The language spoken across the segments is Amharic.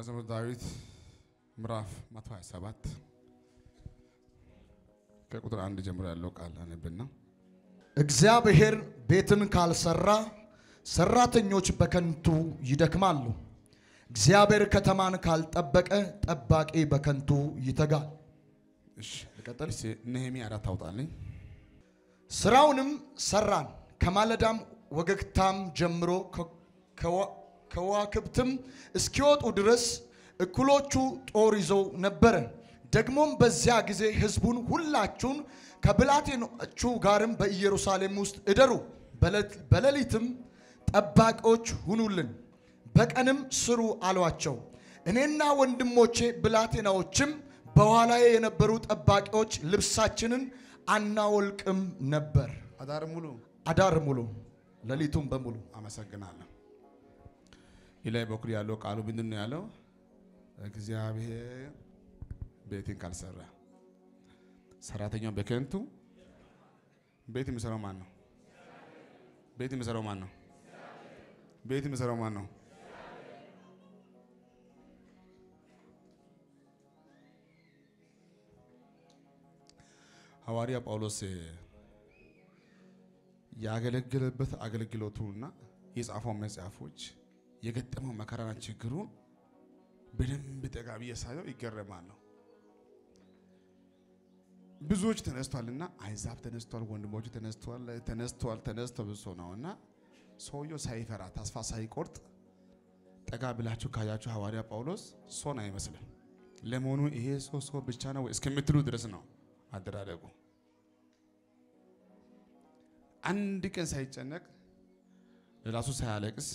መዝሙረ ዳዊት ምዕራፍ 127 ከቁጥር አንድ ጀምሮ ያለው ቃል አነብና እግዚአብሔር ቤትን ካልሰራ ሰራተኞች በከንቱ ይደክማሉ። እግዚአብሔር ከተማን ካልጠበቀ ጠባቂ በከንቱ ይተጋል። እሺ ልቀጥል። እስኪ ነህምያ አራት አውጣልኝ። ስራውንም ሰራን፣ ከማለዳም ወገግታም ጀምሮ ከ- ከዋ- ከዋክብትም እስኪወጡ ድረስ እኩሎቹ ጦር ይዘው ነበረ። ደግሞም በዚያ ጊዜ ሕዝቡን ሁላችሁን ከብላቴኖቹ ጋርም በኢየሩሳሌም ውስጥ እደሩ፣ በሌት- በሌሊትም ጠባቂዎች ሁኑልን፣ በቀንም ስሩ አሏቸው። እኔና ወንድሞቼ ብላቴናዎችም በኋላዬ የነበሩ ጠባቂዎች ልብሳችንን አናወልቅም ነበር። አዳር ሙሉ አዳር ሙሉ ሌሊቱም በሙሉ አመሰግናለሁ። ይላይ በኩል ያለው ቃሉ ምንድን ነው ያለው? እግዚአብሔር ቤትን ካልሰራ ሰራተኛው በከንቱ ቤት የሚሰራው ማን ነው? ቤት የሚሰራው ማን ነው? ቤት የሚሰራው ማን ነው? ሐዋርያ ጳውሎስ ያገለገለበት አገልግሎቱና የጻፈው መጽሐፎች የገጠመው መከራና ችግሩን በደንብ ጠጋ ብዬ ሳየው ይገረማለሁ። ብዙዎች ተነስቷልና አይዛብ ተነስቷል፣ ወንድሞቹ ተነስቷል፣ ተነስቷል፣ ተነስቶ ብሶ ነው እና ሰውየው ሳይፈራ ተስፋ ሳይቆርጥ ጠጋ ብላችሁ ካያችሁ ሐዋርያ ጳውሎስ ሶን አይመስልም። ለመሆኑ ይሄ ሰው ሰው ብቻ ነው ወይ እስከምትሉ ድረስ ነው አደራረጉ። አንድ ቀን ሳይጨነቅ ለራሱ ሳያለቅስ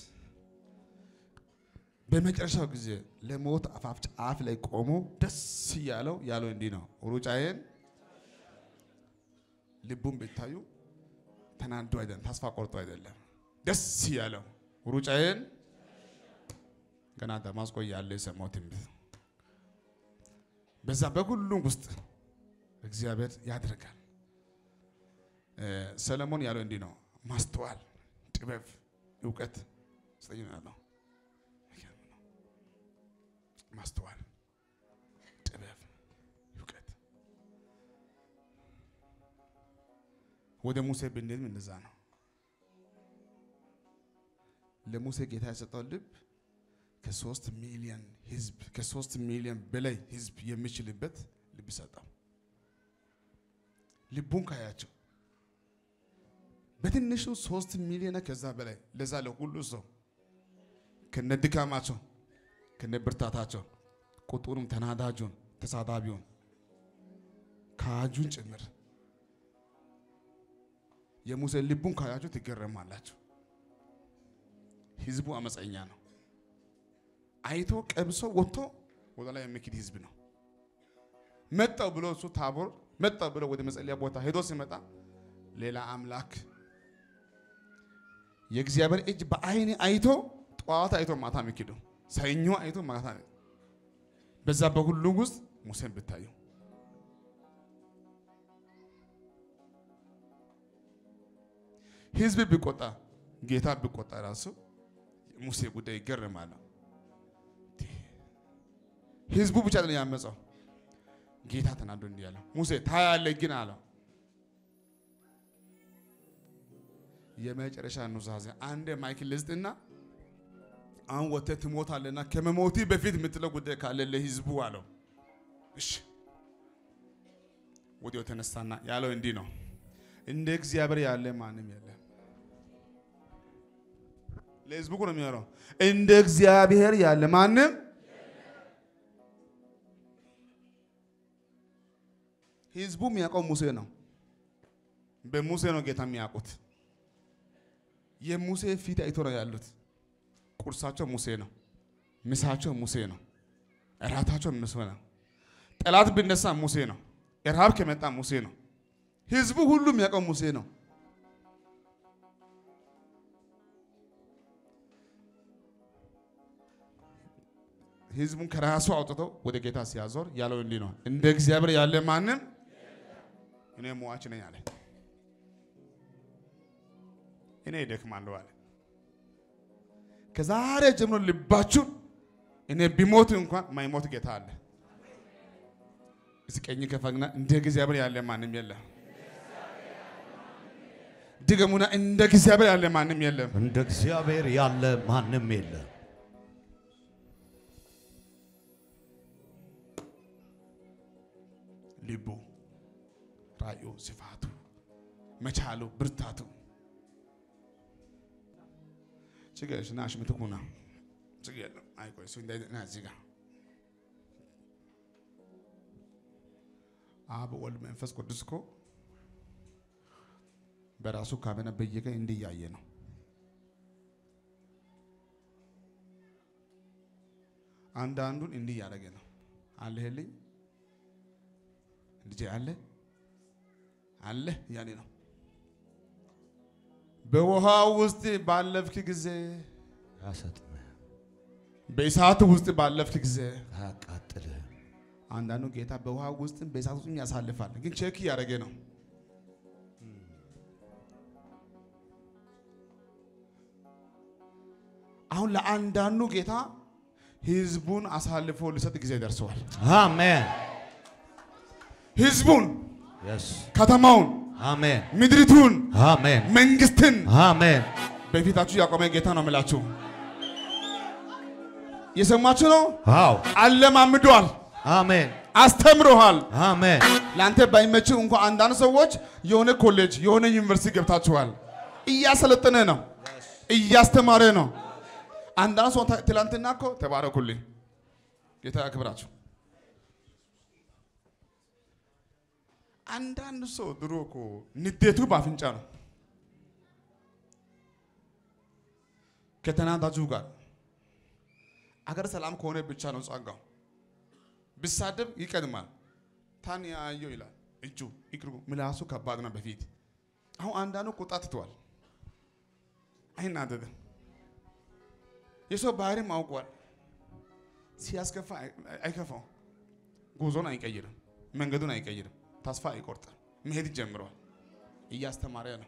በመጨረሻው ጊዜ ለሞት አፋፍ ጫፍ ላይ ቆሞ ደስ እያለው ያለው እንዲህ ነው። ሩጫዬን ልቡን ብታዩ ተናዶ አይደለም፣ ተስፋ ቆርጦ አይደለም፣ ደስ እያለው ሩጫዬን ገና ደማስቆ ያለ የሰማው ትንቢት በዛ በሁሉም ውስጥ እግዚአብሔር ያደርጋል። ሰለሞን ያለው እንዲህ ነው፣ ማስተዋል፣ ጥበብ፣ እውቀት ስጠኝ ነው ያለው። ማስተዋል፣ ጥበብ፣ እውቀት ወደ ሙሴ ብንሄድም እንደዛ ነው። ለሙሴ ጌታ የሰጠው ልብ ከሶስት ሚሊዮን ህዝብ ከሶስት ሚሊዮን በላይ ህዝብ የሚችልበት ልብ ሰጠው። ልቡን ካያቸው በትንሹ ሶስት ሚሊዮን ከዛ በላይ ለዛ ለሁሉ ሰው ከነ ድካማቸው ከነ ብርታታቸው ቁጡንም ተናዳጁን ተሳዳቢውን ካጁን ጭምር የሙሴ ልቡን ካያችሁ ትገረማላችሁ። ህዝቡ አመፀኛ ነው። አይቶ ቀብሶ ወጥቶ ወደ ላይ የሚክድ ህዝብ ነው። መጣው ብሎ እሱ ታቦር መጣው ብሎ ወደ መጸለያ ቦታ ሄዶ ሲመጣ ሌላ አምላክ የእግዚአብሔር እጅ በአይኔ አይቶ ጠዋት አይቶ ማታ የሚክዱ ሰኞ አይቶ ማታ በዛ በሁሉ ውስጥ ሙሴን ብታዩ ህዝብ ቢቆጣ ጌታ ቢቆጣ ራሱ ሙሴ ጉዳይ ይገርማል። ህዝቡ ብቻ ነው ያመፀው። ጌታ ተናዶ እንዲህ ያለው ሙሴ ታያለህ ግን አለው የመጨረሻ ኑዛዜ አንድ ማይክል ልስጥና አሁን ወጥተህ ትሞታለህና ከመሞቲ በፊት የምትለው ጉዳይ ካለ ለህዝቡ አለው። እሺ ወዲያው ተነሳና ያለው እንዲህ ነው፣ እንደ እግዚአብሔር ያለ ማንም የለም። ለህዝቡ እኮ ነው የሚያወራው። እንደ እግዚአብሔር ያለ ማንም ህዝቡ የሚያውቀው ሙሴ ነው። በሙሴ ነው ጌታ የሚያውቁት። የሙሴ ፊት አይቶ ነው ያሉት። ቁርሳቸው ሙሴ ነው፣ ምሳቸው ሙሴ ነው፣ እራታቸው ሙሴ ነው። ጠላት ቢነሳ ሙሴ ነው፣ ረሃብ ከመጣ ሙሴ ነው። ህዝቡ ሁሉ የሚያውቀው ሙሴ ነው። ህዝቡን ከራሱ አውጥተው ወደ ጌታ ሲያዞር ያለው እንዲህ ነው፣ እንደ እግዚአብሔር ያለ ማንም እኔ ሟች ነኝ አለ። እኔ እደክማለሁ አለ። ከዛሬ ጀምሮ ልባችሁን እኔ ቢሞት እንኳን ማይሞት ጌታ አለ። እስኪ ቀኝ ከፈግና እንደ እግዚአብሔር ያለ ማንም የለም። ድገሙና እንደ እግዚአብሔር ያለ ማንም የለም። እንደ እግዚአብሔር ያለ ማንም የለም። ልቡ፣ ራእዩ፣ ስፋቱ፣ መቻሉ፣ ብርታቱ ችግር ናሽ ምትኩና ችግር የለም። አይቆይ እሱ እንዳይ ና እዚህ ጋር አብ ወልድ መንፈስ ቅዱስ እኮ በራሱ ካመነ በየቀን እንዲህ እያየ ነው። አንዳንዱን እንዲህ እያደረገ ነው። አለህልኝ ልጄ አለ አለ እያለ ነው። በውሃ ውስጥ ባለፍክ ጊዜ ያሰጥምህ፣ በእሳት ውስጥ ባለፍክ ጊዜ አያቃጥልህ። አንዳንዱ ጌታ በውሃ ውስጥም በእሳት ውስጥም ያሳልፋል። ግን ቼክ እያደረገ ነው። አሁን ለአንዳንዱ ጌታ ህዝቡን አሳልፎ ሊሰጥ ጊዜ ደርሰዋል። አሜን። ህዝቡን፣ የስ ከተማውን፣ አሜን። ምድሪቱን፣ አሜን። መንግስትን አሜን። በፊታችሁ ያቆመ ጌታ ነው የምላችሁ። የሰማችሁ ነው። አዎ። አለማምዷል፣ አሜን። አስተምሮሃል። አሜን። ለአንተ ባይመችው እንኳ አንዳንድ ሰዎች የሆነ ኮሌጅ የሆነ ዩኒቨርሲቲ ገብታችኋል። እያሰለጠነ ነው፣ እያስተማረ ነው። አንዳንድ ሰው ተ- ትላንትና እኮ ተባረኩልኝ፣ ጌታ ያክብራችሁ። አንዳንድ ሰው ድሮ እኮ ንዴቱ በአፍንጫ ነው። ከተናዳጁ ጋር አገር ሰላም ከሆነ ብቻ ነው ጸጋው። ቢሳደብ ይቀድማል። ታን ያየው ይላል እጁ እግሩ ምላሱ ከባድ ነው በፊት። አሁን አንዳንዱ ቁጣ ትተዋል። አይናደድም። የሰው ባህሪም አውቋል። ሲያስከፋ አይ- አይከፋው። ጉዞን አይቀይርም። መንገዱን አይቀይርም። ተስፋ አይቆርጥም። መሄድ ጀምረዋል። እያስተማረ ነው።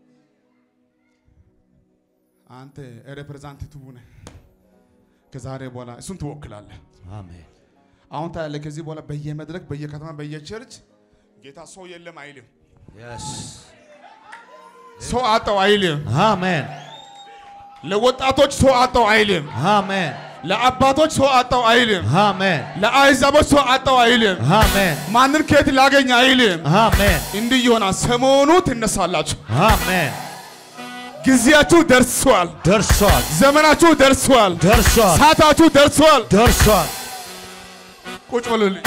አንተ ሬፕሬዛንቴቲቭ ነህ። ከዛሬ በኋላ እሱን ትወክላለህ። አሜን። አሁን ታያለህ። ከዚህ በኋላ በየመድረክ በየከተማ በየቸርች ጌታ ሰው የለም አይልም። የስ ሰው አጣው አይልም። አሜን። ለወጣቶች ሰው አጣው አይልም። አሜን። ለአባቶች ሰው አጣው አይልም። አሜን። ለአሕዛቦች ሰው አጣው አይልም። አሜን። ማንን ከየት ላገኝ አይልም። አሜን። እንዲህ ይሆናል። ሰሞኑ ትነሳላችሁ። አሜን። ጊዜያችሁ ደርሷል። ደርሷል። ዘመናችሁ ደርሷል። ደርሷል። ሰዓታችሁ ደርሷል። ደርሷል። ቁጭ በሉልኝ።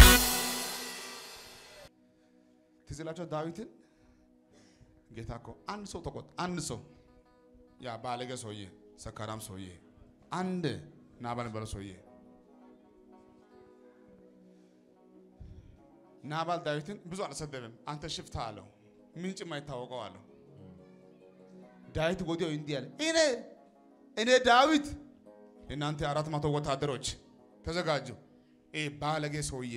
ትዝ ይላችኋል ዳዊትን ጌታ እኮ አንድ ሰው ተቆጥ አንድ ሰው ያ ባለገ ሰውዬ ሰካራም ሰውዬ አንድ ናባል በለው ሰውዬ ናባል ዳዊትን ብዙ አልሰደብም። አንተ ሽፍታ አለው። ምንጭ የማይታወቀው አለው። ዳዊት ወዲያው እንዲህ አለ፣ እኔ እኔ ዳዊት እናንተ አራት መቶ ወታደሮች ተዘጋጁ። ይህ ባለጌ ሰውዬ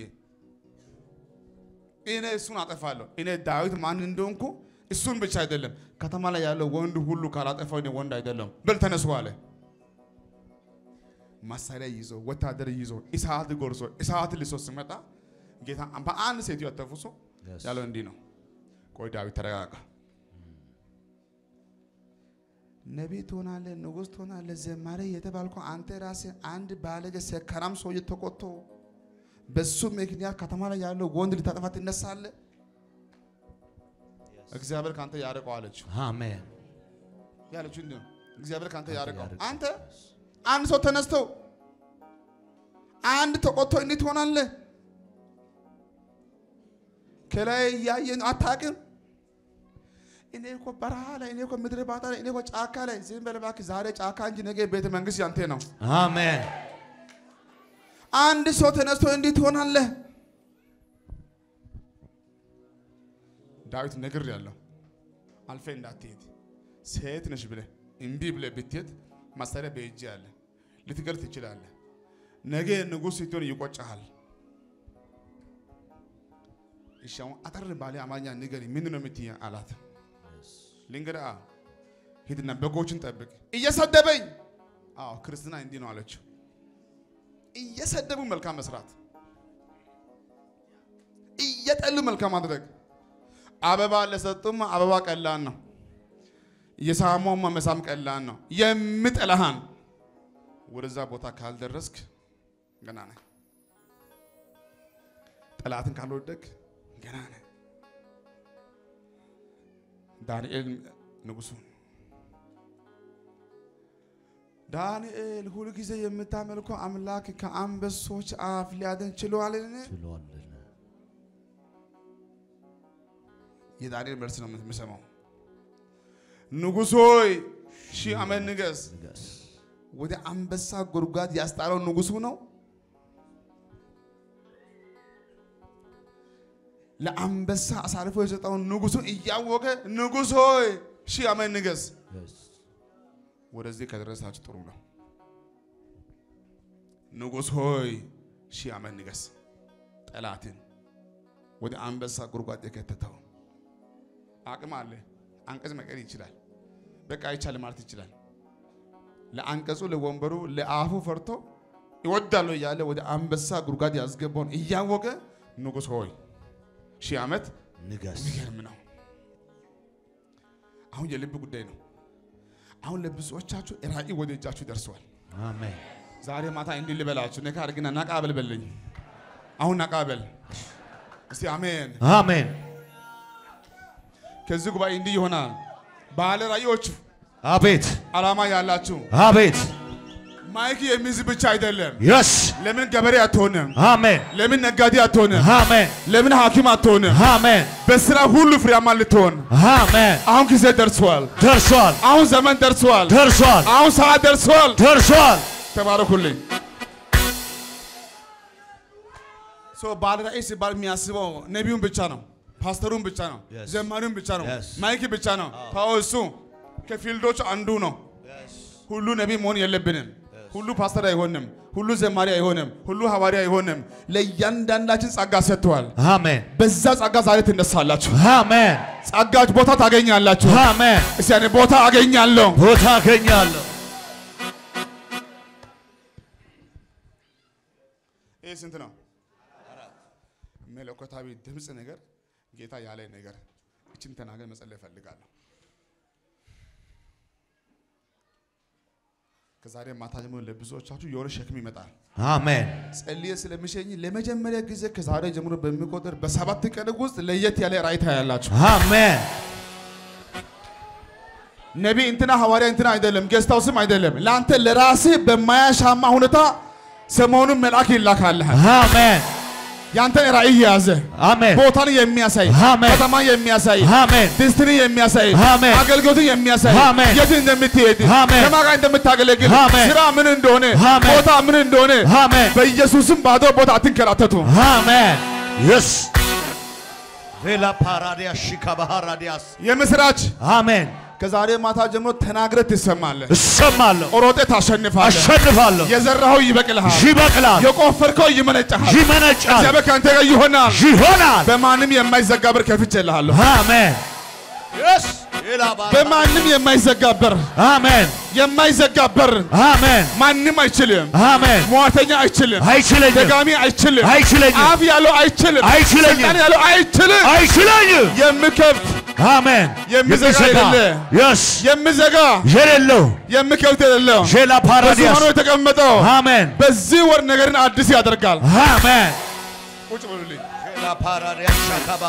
እኔ እሱን አጠፋለሁ። እኔ ዳዊት ማን እንደሆንኩ እሱን ብቻ አይደለም ከተማ ላይ ያለው ወንድ ሁሉ ካላጠፋው እኔ ወንድ አይደለም። በል ተነሱ አለ። መሳሪያ ይዞ ወታደር ይዞ እሳት ጎርሶ እሳት ልሶ ሲመጣ ጌታ በአንድ ሴትዮ ተፉሶ Yes. ያለው እንዲህ ነው። ቆይ ዳዊት ተረጋጋ። ነቢይ ትሆናለህ፣ ንጉሥ ትሆናለህ፣ ዘማሪ የተባልኩ አንተ ራስህ አንድ ባለጌ ሰካራም ሰውዬ ተቆጥቶ በሱ ምክንያት ከተማ ላይ ያለው ወንድ ልታጠፋ ትነሳለህ። እግዚአብሔር ካንተ ያርቀው አለችው። አሜን። ያለችው እንዲህ ነው። እግዚአብሔር ካንተ ያርቀው። ያርቀው። አንተ አንድ ሰው ተነስቶ አንድ ተቆጥቶ እንዴት ትሆናለህ? ከላይ እያየን አታውቅም። እኔ እኮ በረሃ ላይ እኔ እኮ ምድረ ባታ ላይ እኔ እኮ ጫካ ላይ ዝም በል እባክህ። ዛሬ ጫካ እንጂ ነገ ቤተ መንግስት ያንተ ነው። አሜን። አንድ ሰው ተነስቶ እንዴት ትሆናለህ? ዳዊት ነግር ያለው አልፌ እንዳትሄድ ሴት ነሽ ብለህ እምቢ ብለህ ብትሄድ መሳሪያ በእጅ ያለ ልትገል ትችላለህ። ነገ ንጉሥ ስትሆን ይቆጨሃል። እሺ አሁን አጠር ባለ አማርኛ ንገሪ፣ ምንድን ነው የምትይኝ አላት። ልንገርህ፣ አዎ ሂድና በጎችን ጠብቅ። እየሰደበኝ፣ አዎ ክርስትና እንዲህ ነው አለችው። እየሰደቡ መልካም መስራት፣ እየጠሉ መልካም ማድረግ። አበባ ለሰጡም አበባ ቀላል ነው። የሳሞም መሳም ቀላል ነው። የምጠላሃን ወደዛ ቦታ ካልደረስክ ገና ነህ። ጠላትን ካልወደቅ ገና ነህ። ዳንኤል ንጉሱ ዳንኤል ሁልጊዜ የምታመልከው አምላክ ከአንበሶች አፍ ሊያድን ችሏልን? ችሏልን። የዳንኤል መልስ ነው የምሰማው። ንጉሥ ሆይ ሺህ ዓመት ንገስ። ንገስ። ወደ አንበሳ ጉድጓድ ያስጣለው ንጉሱ ነው። ለአንበሳ አሳልፎ የሰጠውን ንጉሱን እያወቀ ንጉሥ ሆይ ሺህ ዓመት ንገስ። Yes. ወደዚህ ከደረሳችሁ ጥሩ ነው። ንጉሥ ሆይ ሺህ ዓመት ንገስ። ጠላትን ወደ አንበሳ ጉድጓድ የከተተው አቅም አለ። አንቀጽ መቀየር ይችላል። በቃ አይቻል ማለት ይችላል። ለአንቀጹ፣ ለወንበሩ፣ ለአፉ ፈርቶ ይወዳለሁ እያለ ወደ አንበሳ ጉድጓድ ያስገባውን እያወቀ ንጉሥ ሆይ ሺህ ዓመት ንገስ። የሚገርም ነው። አሁን የልብ ጉዳይ ነው። አሁን ለብዙዎቻችሁ ራእይ ወደ እጃችሁ ደርሰዋል። አሜን። ዛሬ ማታ እንዲህ ልበላችሁ፣ ነካ አድርግና ነቃ በል በለኝ። አሁን ነቃ በል እስቲ አሜን። አሜን። ከዚህ ጉባኤ እንዲህ ይሆናል። ባለ ራእዮች አቤት ዓላማ ያላችሁ አቤት። ማይክ የሚይዝ ብቻ አይደለም። የስ ለምን ገበሬ አትሆንም? አሜን ለምን ነጋዴ አትሆንም? አሜን ለምን ሐኪም አትሆንም? አሜን በስራ ሁሉ ፍሬያማ ልትሆን አሜን። አሁን ጊዜ ደርሷል። ደርሷል አሁን ዘመን ደርሷል። ደርሷል አሁን ሰዓት ደርሷል። ደርሷል። ተባረኩልኝ። ሶ ባለ ራእይ ሲባል የሚያስበው ነቢዩን ብቻ ነው፣ ፓስተሩን ብቻ ነው፣ Yes. ዘማሪውን ብቻ ነው፣ Yes. ማይክ ብቻ ነው። ታው እሱ ከፊልዶች አንዱ ነው። ሁሉ ነቢይ መሆን የለብንም። ሁሉ ፓስተር አይሆንም። ሁሉ ዘማሪ አይሆንም። ሁሉ ሐዋርያ አይሆንም። ለእያንዳንዳችን ጸጋ ሰጥተዋል። አሜን በዛ ጸጋ ዛሬ ትነሳላችሁ። አሜን ጸጋች ቦታ ታገኛላችሁ። አሜን። እስቲ ያኔ ቦታ አገኛለሁ። ቦታ አገኛለሁ። ይህ ስንት ነው? መለኮታዊ ድምፅ ነገር ጌታ ያለ ነገር እችን ተናገር መጸለይ እፈልጋለሁ። ከዛሬ ማታ ጀምሮ ለብዙዎቻችሁ የሆነ ሸክም ይመጣል። አሜን ጸልዬ ስለሚሸኝ ለመጀመሪያ ጊዜ ከዛሬ ጀምሮ በሚቆጥር በሰባት ቀን ውስጥ ለየት ያለ ራእይ ታያላችሁ። አሜን ነቢይ እንትና ሐዋርያ እንትና አይደለም፣ ጌስታው ስም አይደለም። ለአንተ ለራስህ በማያሻማ ሁኔታ ሰሞኑን መልአክ ይላካልሃል። አሜን ያንተን ራእይ የያዘ አሜን ቦታን የሚያሳይ አሜን። ከተማ የሚያሳይ አሜን ዲስትሪ የሚያሳይ አሜን። አገልግሎትን የሚያሳይ አሜን። የት እንደምትሄድ አሜን። ከማን ጋር እንደምታገለግል አሜን። ስራ ምን እንደሆነ አሜን። ቦታ ምን እንደሆነ አሜን በኢየሱስም ባዶ ቦታ አትንከራተቱ። አሜን የስ ቬላ ፓራዲያ ሺካ ባህራዲያስ የምስራች አሜን ከዛሬ ማታ ጀምሮ ተናግረህ ትሰማለህ። እሰማለሁ ሮጤ ታሸንፋለህ። አሸንፋለሁ የዘራኸው ይበቅልሃል። ይበቅላል የቆፈርከው ይመነጫሃል። ይመነጫል እግዚአብሔር ከአንተ ጋር ይሆናል። ይሆናል በማንም የማይዘጋ በር ከፍቼልሃለሁ። አሜን የስ በማንም የማይዘጋ በር አሜን የማይዘጋ በር አሜን ማንም አይችልም። አሜን ሟርተኛ አይችልም። አይችለኝም ደጋሚ አይችልም። አይችለኝም አፍ ያለው አይችልም። አይችለኝም። ሰይጣን ያለው አይችልም። አይችለኝም የምከፍት አሜን የሚዘጋ የሌለ የስ የምዘጋ የሌለው የምከፍት የሌለው ሼላ ፓራዲያስ በዙፋኑ የተቀመጠው አሜን በዚህ ወር ነገርን አዲስ ያደርጋል። አሜን ቁጭ በሉልኝ። ሼላ ፓራዲያስ ሻካባ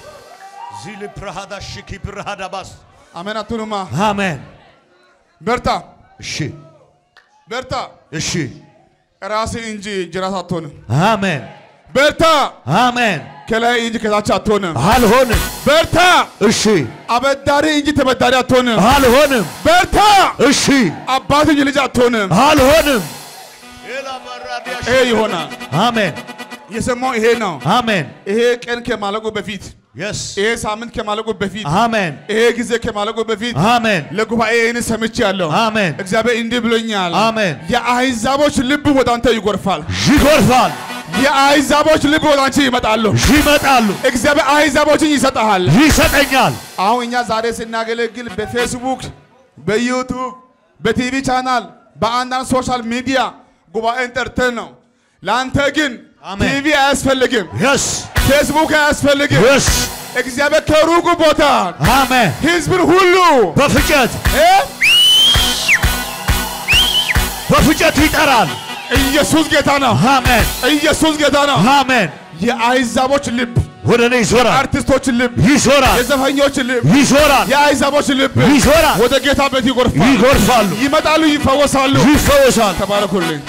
ዚል ፕራሃዳ ሽኪ ፕራሃዳ ባስ አሜን አትሉማ? አሜን በርታ እሺ በርታ። እሺ ራስህ እንጂ ጅራት አትሆንም። አሜን በርታ አሜን ከላይ እንጂ ከታች አትሆንም። አልሆንም በርታ እሺ አበዳሪ እንጂ ተበዳሪ አትሆንም። አልሆንም በርታ እሺ አባት እንጂ ልጅ አትሆንም። አልሆንም ይሄ ይሆናል። አሜን የሰማው ይሄ ነው። አሜን ይሄ ቀን ከማለቁ በፊት የስ ይሄ ሳምንት ከማለቁ በፊት አሜን ይሄ ጊዜ ከማለቁ በፊት አሜን ለጉባኤ ይህን ሰምቻለሁ። አሜን እግዚአብሔር እንዲህ ብሎኛል። አሜን የአሕዛቦች ልብ ወደ አንተ ይጎርፋል። ይጎርፋል የአሕዛቦች ልብ ወደ አንቺ ይመጣሉ። ይመጣሉ እግዚአብሔር አሕዛቦችን ይሰጠሃል። ይሰጠኛል አሁን እኛ ዛሬ ስናገለግል በፌስቡክ፣ በዩቱብ፣ በቲቪ ቻናል፣ በአንዳንድ ሶሻል ሚዲያ ጉባኤን ጠርተን ነው። ለአንተ ግን አሜን። ቲቪ አያስፈልግም፣ የስ ፌስቡክ አያስፈልግም። የስ እግዚአብሔር ከሩቁ ቦታ አሜን ህዝብን ሁሉ በፍጨት እ? በፍጨት ይጠራል። ኢየሱስ ጌታ ነው። አሜን ኢየሱስ ጌታ ነው። አሜን። የአይዛቦች ልብ፣ ወደ እኔ ይዞራል አርቲስቶች ልብ፣ ይዞራል የዘፈኞች ልብ፣ ይዞራል የአይዛቦች ልብ ይዞራል ወደ ጌታ ቤት ይጎርፋል፣ ይጎርፋሉ ይመጣሉ፣ ይፈወሳሉ። ይፈወሳል። ተባረኩልኝ።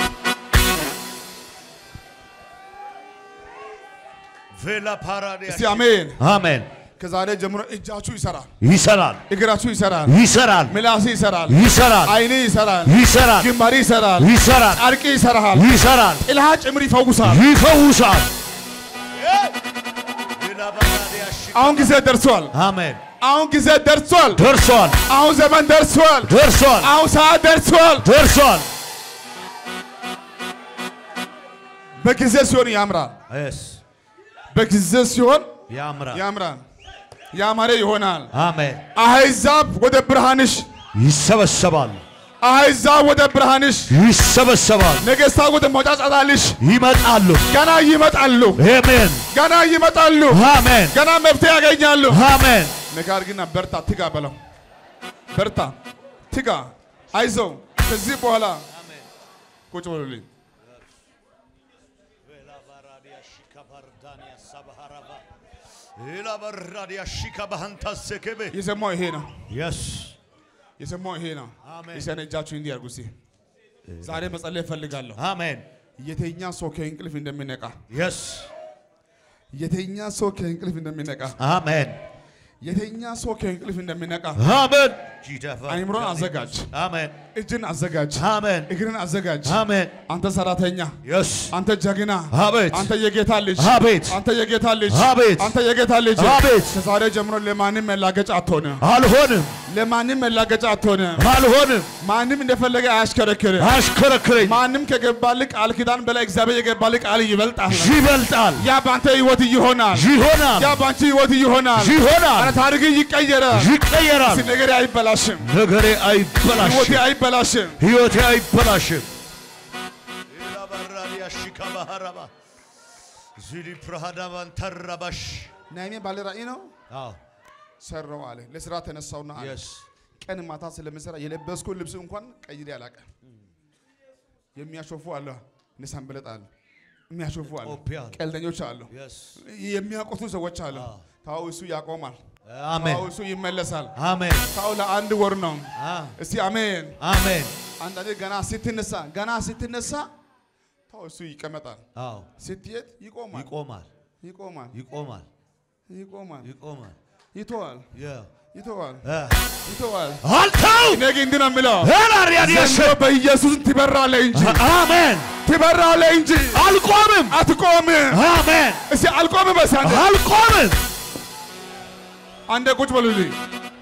ቬላ ፓራዲያ እስቲ አሜን። አሜን። ከዛሬ ጀምሮ እጃችሁ ይሰራል፣ ይሰራል እግራችሁ ይሰራል፣ ይሰራል ምላስ ይሰራል፣ ይሰራል አይኔ ይሰራል፣ ይሰራል ግንባሪ ይሰራል፣ ይሰራል ጨርቅ ይሰራል፣ ይሰራል ጥልሃ ጭምር ይፈውሳል። ይፈውሳል። አሁን ጊዜ ደርሷል። አሜን። አሁን ጊዜ ደርሷል። ደርሷል አሁን ዘመን ደርሷል። ደርሷል አሁን ሰዓት ደርሷል። ደርሷል። በጊዜ ሲሆን ያምራል። የስ በጊዜ ሲሆን ያምራል። ያምራል። ያማረ ይሆናል። አሜን። አሕዛብ ወደ ብርሃንሽ፣ ይሰበሰባል አሕዛብ ወደ ብርሃንሽ፣ ይሰበሰባል። ነገሥታት ወደ መውጫጫታልሽ ይመጣሉ። ገና ይመጣሉ። አሜን ገና ይመጣሉ። አሜን ገና መፍትሄ ያገኛሉ። አሜን። ነገር ግን በርታ፣ ትጋ በለው። በርታ፣ ትጋ፣ አይዞህ። ከዚህ በኋላ ቁጭ በሉልኝ። የሰማው ይሄ ነው። የስ የሰማው ይሄ ነው። አሜን። የሰነ እጃችሁ እንዲህ አድርጉ እስኪ። ዛሬ መጸለይ እፈልጋለሁ። አሜን። የተኛ ሰው ከእንቅልፍ እንደሚነቃ የስ የተኛ ሰው ከእንቅልፍ እንደሚነቃ አሜን የተኛ ሰው ከእንቅልፍ እንደሚነቃ አሜን። አይምሮን አዘጋጅ፣ አሜን እጅን አዘጋጅ፣ አሜን እግርን አዘጋጅ። አሜን። አንተ ሰራተኛ፣ የስ አንተ ጀግና፣ አቤት አንተ የጌታ ልጅ፣ አቤት አንተ የጌታ ልጅ፣ አቤት አንተ የጌታ ልጅ። አቤት ከዛሬ ጀምሮ ለማንም መላገጫ አትሆንም። አልሆንም ለማንም መላገጫ አትሆንም። አልሆንም። ማንም እንደፈለገ አያሽከረክርም። አሽከረክረኝ ማንም ከገባልህ ቃል ኪዳን በላይ እግዚአብሔር የገባልህ ቃል ይበልጣል። ይበልጣል ያ በአንተ ህይወት ይሆናል። ይሆናል ያ በአንቺ ህይወት ይሆናል። ይሆናል አረ ታሪክ ይቀየራል። ይቀየራል። እስኪ ነገሬ አይበላሽም፣ ነገሬ ህይወቴ አይበላሽም፣ አይበላሽም። ህይወቴ አይበላሽም። ናይሜ ባለ ራእይ ነው ሰራው አለ። ለስራ ተነሳውና አለ ቀን ማታ ስለምሰራ የለበስኩ ልብስ እንኳን ቀይሬ አላውቅም። የሚያሾፉ አለ፣ እነ ሰንበለጥ አሉ፣ የሚያሾፉ አሉ፣ ቀልደኞች አሉ፣ የሚያቆቱ ሰዎች አሉ። ታው እሱ ያቆማል፣ አሜን ታው እሱ ይመለሳል። አሜን ታው ለአንድ ወር ነው። አ- እስቲ አሜን። አሜን። አንዳንዴ ገና ስትነሳ ገና ስትነሳ ታው እሱ ይቀመጣል፣ አዎ ስትሄድ ይቆማል፣ ይቆማል ይቆማል፣ ይቆማል ይቆማል፣ ይቆማል። ይተዋል፣ ያ- ይተዋል፣ አ። ይተዋል። አልተው እኔ ግን እንዲህ ነው የምለው ሄላሪያዲያስ ዘንድሮ በኢየሱስ ትበራለህ እንጂ አሜን። ትበራለህ እንጂ አልቆምም። አትቆምም። አሜን። እስቲ አልቆምም። በስ አንዴ አልቆምም። አንዴ ቁጭ በሉልኝ።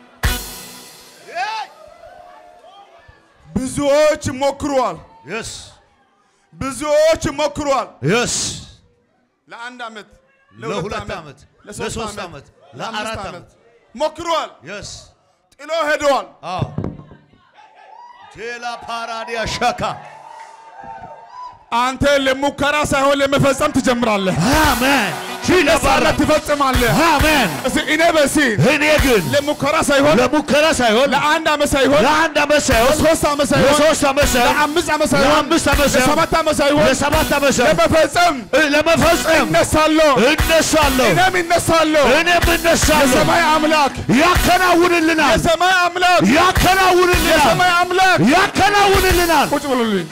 ብዙዎች ሞክሯል፣ የስ ብዙዎች ሞክሯል። የስ ለአንድ ዓመት፣ ለሁለት ዓመት፣ ለሶስት ዓመት፣ ለአራት ለአራት ዓመት ሞክሯል። የስ ጥሎ ሄደዋል። አዎ ቴላ ፓራዲያ ሻካ አንተ ለሙከራ ሳይሆን ለመፈጸም ትጀምራለህ። አሜን። ለሳለት ትፈጽማለህ። አሜን። እስቲ እኔ በሲ እኔ ግን ለሙከራ ሳይሆን ለሙከራ ሳይሆን ለአንድ ዓመት ሳይሆን ለአንድ ዓመት ሳይሆን ለሶስት ዓመት ሳይሆን ለሶስት ዓመት ሳይሆን ለአምስት ዓመት ሳይሆን ለአምስት ዓመት ሳይሆን ለሰባት ዓመት ሳይሆን ለሰባት ዓመት ሳይሆን ለመፈጸም ለመፈጸም እነሳለሁ። እነሳለሁ እኔም እነሳለሁ። እኔም እነሳለሁ። የሰማይ አምላክ ያከናውንልናል የሰማይ አምላክ ያከናውንልናል የሰማይ አምላክ ያከናውንልናል። ቁጭ ብሉልኝ።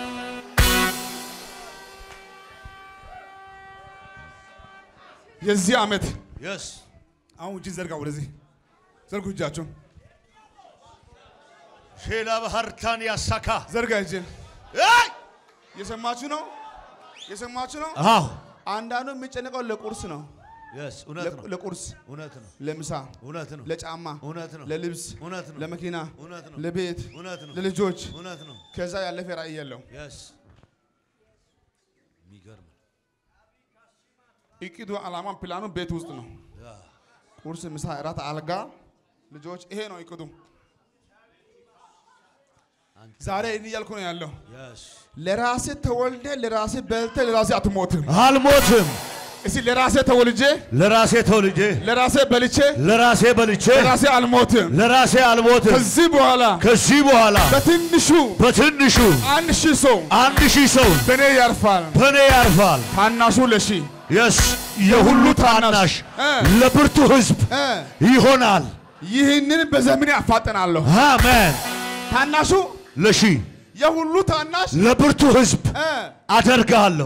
የዚህ ዓመት የስ አሁን እጅን ዘርጋ፣ ወደዚህ ዘርጉ እጃችሁን ሼላ ባህርታን ያሳካ ዘርጋ እጅን። የሰማችሁ ነው፣ የሰማችሁ ነው። አዎ አንዳንዱ የሚጨነቀው ለቁርስ ነው፣ የስ እውነት ነው ለቁርስ፣ እውነት ነው ለምሳ፣ እውነት ነው ለጫማ፣ እውነት ነው ለልብስ፣ እውነት ነው ለመኪና፣ እውነት ነው ለቤት፣ እውነት ነው ለልጆች እውነት ነው ከዛ ያለፈ ራእይ የለው። የስ የሚገርም እቅዱ፣ ዓላማ፣ ፕላኑ ቤት ውስጥ ነው። ቁርስ፣ ምሳ፣ እራት፣ አልጋ፣ ልጆች፣ ይሄ ነው እቅዱ። ዛሬ እኔ እያልኩ ነው ያለው። ለራሴ ተወልደ ለራሴ በልተ ለራሴ አትሞትም። አልሞትም። እስቲ ለራሴ ተወልጄ ለራሴ ተወልጄ ለራሴ በልቼ ለራሴ በልቼ ለራሴ አልሞትም። ለራሴ አልሞትም። ከዚህ በኋላ ከዚህ በኋላ በትንሹ በትንሹ አንድ ሺህ ሰው አንድ ሺህ ሰው በእኔ ያርፋል። በእኔ ያርፋል። ታናሹ ለሺ የስ የሁሉ ታናሽ እ ለብርቱ ሕዝብ እ ይሆናል። ይህንን በዘመኔ አፋጠናለሁ። አሜን። ታናሹ ለሺ የሁሉ ታናሽ ለብርቱ ሕዝብ እ አደርግሃለሁ።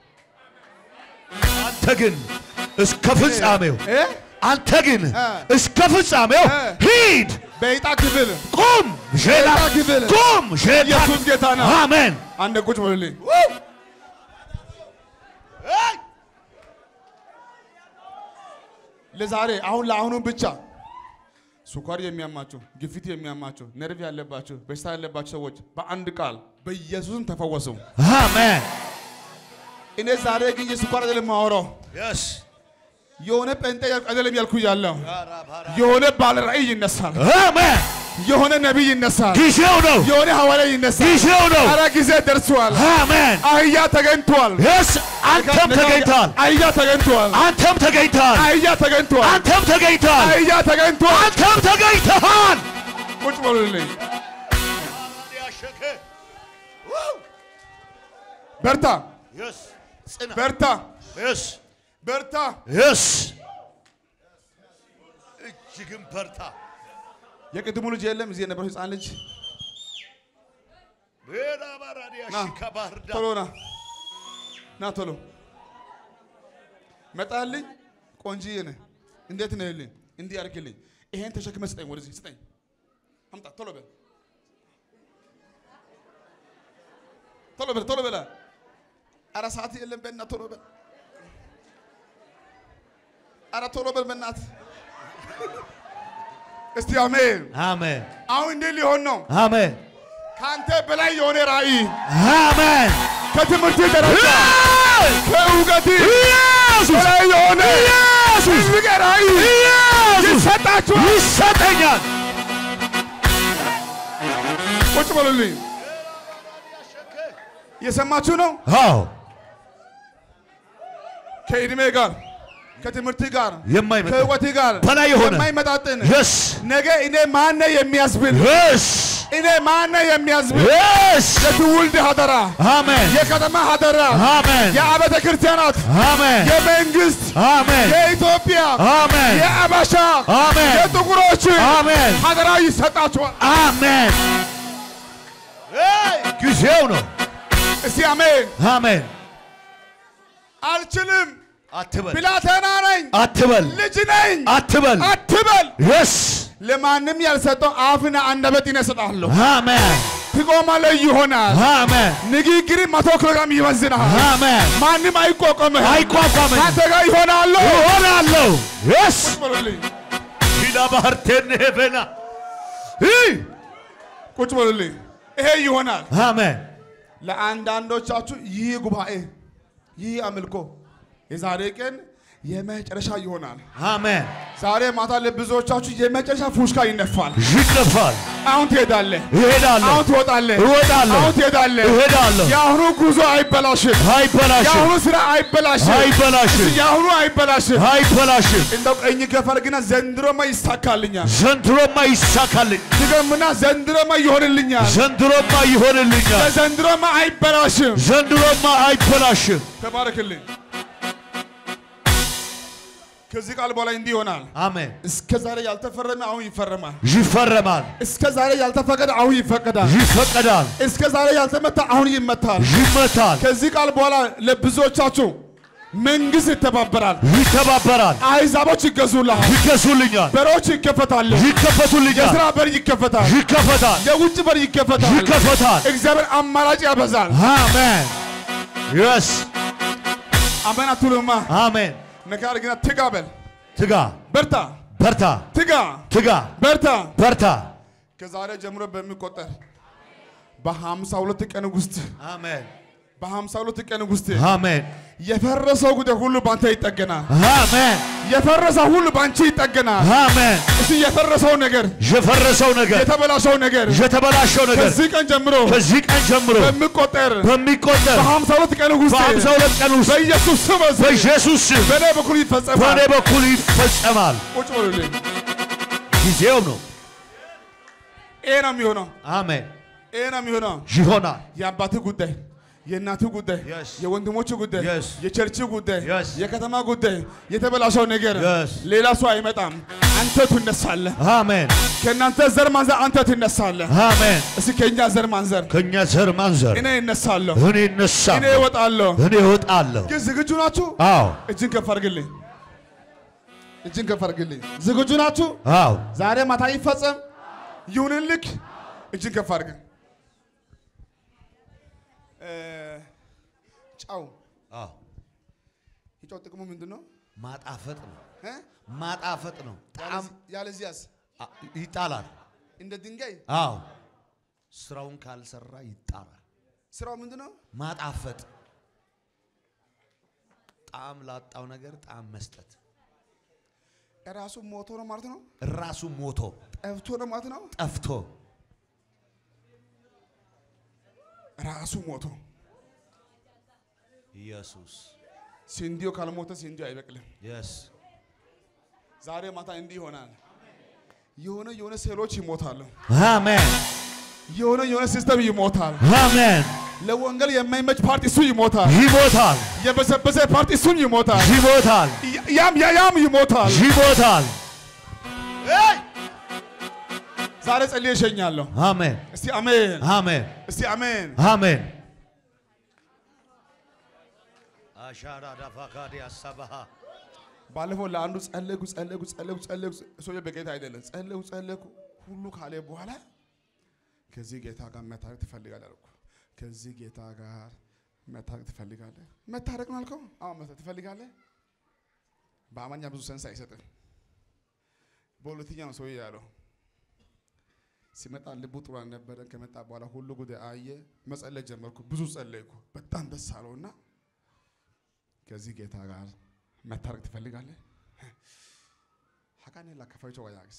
አንተ ግን እስከ ፍጻሜው እ አንተ ግን እ እስከ ፍጻሜው እ ሂድ፣ በዕጣ ክፍል ቁም፣ ሼላ በዕጣ ክፍል ቁም፣ ሼላ ኢየሱስ ጌታ ነው። አሜን። አንድ ቁጭ በሉልኝ። ለዛሬ አሁን ለአሁኑ ብቻ ስኳር የሚያማቸው፣ ግፊት የሚያማቸው፣ ነርቭ ያለባቸው፣ በሽታ ያለባቸው ሰዎች በአንድ ቃል በኢየሱስም ተፈወሱ። አሜን። እኔ ዛሬ ግን የስኳር አይደለም የማወራው የስ የሆነ ጴንጤ አይደለም ያልኩ ያለው የሆነ ባለ ራእይ ይነሳል። አሜን። የሆነ ነቢይ ይነሳል። ጊዜው ነው፣ የሆነ ሐዋርያ ይነሳል። ጊዜው ነው። ኧረ ጊዜ ደርሷል። አሜን። አህያ ተገኝቷል። የስ አንተም ተገኝተሃል፣ አህያ ተገኝቷል። አንተም ተገኝተሃል፣ አህያ ተገኝቷል። አንተም ተገኝተሃል፣ አህያ ተገኝቷል። አንተም ተገኝተሃል። ቁጭ በሉልኝ። በርታ በርታ በርታ። የስ እጅግም በርታ። የቅድሙ ልጅ የለም እዚህ የነበረው ህፃን ልጅ ቶሎ ና ና ቶሎ መጣልኝ። ቆንጂዬ ነህ። እንዴት ነህ? ልኝ እንዲህ አድርግልኝ። ይሄን ተሸክመ ስጠኝ፣ ወደዚህ ስጠኝ። አምጣ ቶሎ በል ቶሎ በል ቶሎ በል። ኧረ ሰዓት የለም በእናትህ ቶሎ በል። ኧረ ቶሎ በል በእናትህ። እስቲ አሜን። አሜን፣ አሁን እንዲህ ሊሆን ነው። አሜን፣ ከአንተ በላይ የሆነ ራእይ አሜን። ከትምህርት ደረጃ ከእውቀት ኢየሱስ በላይ የሆነ ኢየሱስ ትልቅ ራእይ ኢየሱስ ይሰጣችኋል። ይሰጠኛል። ቁጭ በሉልኝ። እየሰማችሁ ነው። አዎ ከእድሜ ጋር ከትምህርት ጋር የማይመጣ ከእውቀት ጋር በላይ የሆነ የማይመጣጥን የስ ነገ እኔ ማነ የሚያስብል የስ እኔ ማነ የሚያስብል የስ የትውልድ ሀደራ አሜን የከተማ ሀደራ አሜን የአብያተ ክርስቲያናት አሜን የመንግስት አሜን የኢትዮጵያ አሜን የአበሻ አሜን የጥቁሮች አሜን ሀደራ ይሰጣችኋል። አሜን ጊዜው ነው። እስቲ አሜን። አሜን አልችልም፣ አትበል ብላቴና ነኝ፣ አትበል ልጅ ነኝ አትበል አትበል። የስ ለማንም ያልሰጠው አፍና አንደበት ይነስጣለሁ። አሜን ትቆማለህ ይሆናል። አሜን ንግግር መቶ ኪሎ ግራም ይመዝናል። አሜን ማንም አይቋቋምህ። አይቋቋመኝ ከአንተ ጋር ይሆናለሁ። እሆናለሁ የስ በሉልኝ፣ ሺላ ባህርቴን ሄበና ቁጭ በሉልኝ። ይሄ ይሆናል። አሜን ለአንዳንዶቻችሁ ይህ ጉባኤ ይህ አምልኮ የዛሬ ቀን የመጨረሻ ይሆናል። አሜን ዛሬ ማታ ለብዙዎቻችሁ የመጨረሻ ፉሽካ ይነፋል። ይነፋል አሁን ትሄዳለህ፣ እሄዳለሁ አሁን ትወጣለህ፣ እወጣለሁ አሁን ትሄዳለህ። እሄዳለሁ የአሁኑ ጉዞ አይበላሽም። አይበላሽም የአሁኑ ስራ አይበላሽም። አይበላሽም የአሁኑ አይበላሽም። አይበላሽም እንደው ቀኝ ከፈር ግና ዘንድሮማ ይሳካልኛል። ዘንድሮማ ይሳካልኝ ድገምና ዘንድሮማ ይሆንልኛል። ዘንድሮማ ይሆንልኛል ዘንድሮማ አይበላሽም። ዘንድሮማ አይበላሽም ተባረክልኝ። ከዚህ ቃል በኋላ እንዲህ ይሆናል። አሜን እስከ ዛሬ ያልተፈረመ አሁን ይፈረማል። ይፈረማል እስከ ዛሬ ያልተፈቀደ አሁን ይፈቀዳል። ይፈቀዳል እስከ ዛሬ ያልተመታ አሁን ይመታል። ይመታል ከዚህ ቃል በኋላ ለብዙዎቻችሁ መንግስት ይተባበራል። ይተባበራል አሕዛቦች ይገዙልሃል። ይገዙልኛል በሮች ይከፈታሉ። ይከፈቱልኛል የስራ በር ይከፈታል። ይከፈታል የውጭ በር ይከፈታል። ይከፈታል እግዚአብሔር አማራጭ ያበዛል። አሜን የስ አሜን አትሉማ? አሜን ነካር ግና ትጋ በል ትጋ በርታ፣ በርታ ትጋ ትጋ በርታ። በርታ ከዛሬ ጀምሮ በሚቆጠር በሀምሳ ሁለት ቀን ውስጥ አሜን በሀምሳ ሁለት ቀን ውስጥ አሜን የፈረሰው ጉዳይ ሁሉ ባንተ ይጠገናል። አሜን የፈረሰው ሁሉ ባንቺ ይጠገናል። አሜን። እስቲ የፈረሰው ነገር፣ የፈረሰው ነገር የተበላሸው ነገር የተበላሸው ነገር ከዚህ ቀን ጀምሮ ከዚህ ቀን ጀምሮ በሚቆጠር በሚቆጠር በሀምሳ ሁለት ቀን ውስጥ በሀምሳ ሁለት ቀን ውስጥ በኢየሱስ ስም እዚህ በኢየሱስ ስም በእኔ በኩል ይፈጸማል። በእኔ በኩል ይፈጸማል። ቁጭ በሉልኝ። ጊዜው ነው። ይሄ ነው የሚሆነው። አሜን። ይሄ ነው የሚሆነው። ይሆናል። የአባትህ ጉዳይ፣ የእናትህ ጉዳይ፣ Yes. የወንድሞች ጉዳይ፣ Yes. የቸርች ጉዳይ፣ Yes. የከተማ ጉዳይ፣ የተበላሸው ነገር Yes. ሌላ ሰው አይመጣም። አንተ ትነሳለህ። አሜን ከእናንተ ዘር ማንዘር አንተ ትነሳለህ። አሜን። እስኪ ከእኛ ዘር ማንዘር ከእኛ ዘር ማንዘር እኔ እነሳለሁ፣ እኔ እነሳለሁ፣ እኔ እወጣለሁ። እኔ እወጣለሁ። ግን ዝግጁ ናችሁ? አዎ እጅን ከፍ አድርግልኝ። እጅን ከፍ አድርግልኝ። ዝግጁ ናችሁ? አዎ ዛሬ ማታ ይፈጸም ይሁንልክ። እጅን ከፍ አድርግ። እ፣ ጨው አዎ የጨው ጥቅሙ ምንድን ነው? ማጣፈጥ ነው። እ? ማጣፈጥ ነው። ጣዕም ያለዚያስ አ- ይጣላል። እንደ ድንጋይ አዎ ስራውን ካልሰራ ይጣላል። ስራው ምንድን ነው? ማጣፈጥ ጣዕም ላጣው ነገር ጣዕም መስጠት ራሱ ሞቶ ነው ማለት ነው። ራሱ ሞቶ ጠፍቶ ነው ማለት ነው። ጠፍቶ ራሱ ሞቶ ኢየሱስ ስንዴው ካልሞተ ስንዴው አይበቅልም። የስ ዛሬ ማታ እንዲህ ይሆናል። የሆነ የሆነ ሴሎች ይሞታሉ። አሜን የሆነ የሆነ ሲስተም ይሞታል። አሜን ለወንጌል የማይመች ፓርቲ እሱ ይሞታል። ይሞታል የበሰበሰ ፓርቲ እሱን ይሞታል። ይሞታል ያ- ያም ያ- ያም ይሞታል። ይሞታል ዛሬ ጸልዬ እሸኛለሁ። አሜን እስቲ አሜን፣ አሜን እስቲ አሜን። አሜን አሻራ ዳፋካዲ አሳባሃ ባለፈው ለአንዱ ጸለይኩ ጸለይኩ ጸለይኩ ጸለይኩ፣ ሰውዬው በጌታ አይደለም። ጸለይኩ ጸለይኩ ሁሉ ካለ በኋላ ከዚህ ጌታ ጋር መታረቅ ትፈልጋለህ አልኩ። ከዚህ ጌታ ጋር መታረቅ ትፈልጋለህ? መታረቅ ነው አልከው? አዎ መታረቅ ትፈልጋለህ። በአማርኛ ብዙ ሰንስ አይሰጥም። በሁለተኛ ነው ሰውዬ ያለው። ሲመጣ ልቡ ጥሩ አልነበረ። ከመጣ በኋላ ሁሉ ጉዳይ አየ። መጸለይ ጀመርኩ። ብዙ ጸለይኩ። በጣም ደስ አለውና ከዚህ ጌታ ጋር መታረቅ ትፈልጋለህ? ሀቃኔ ላከፋይቸው ጋያግስ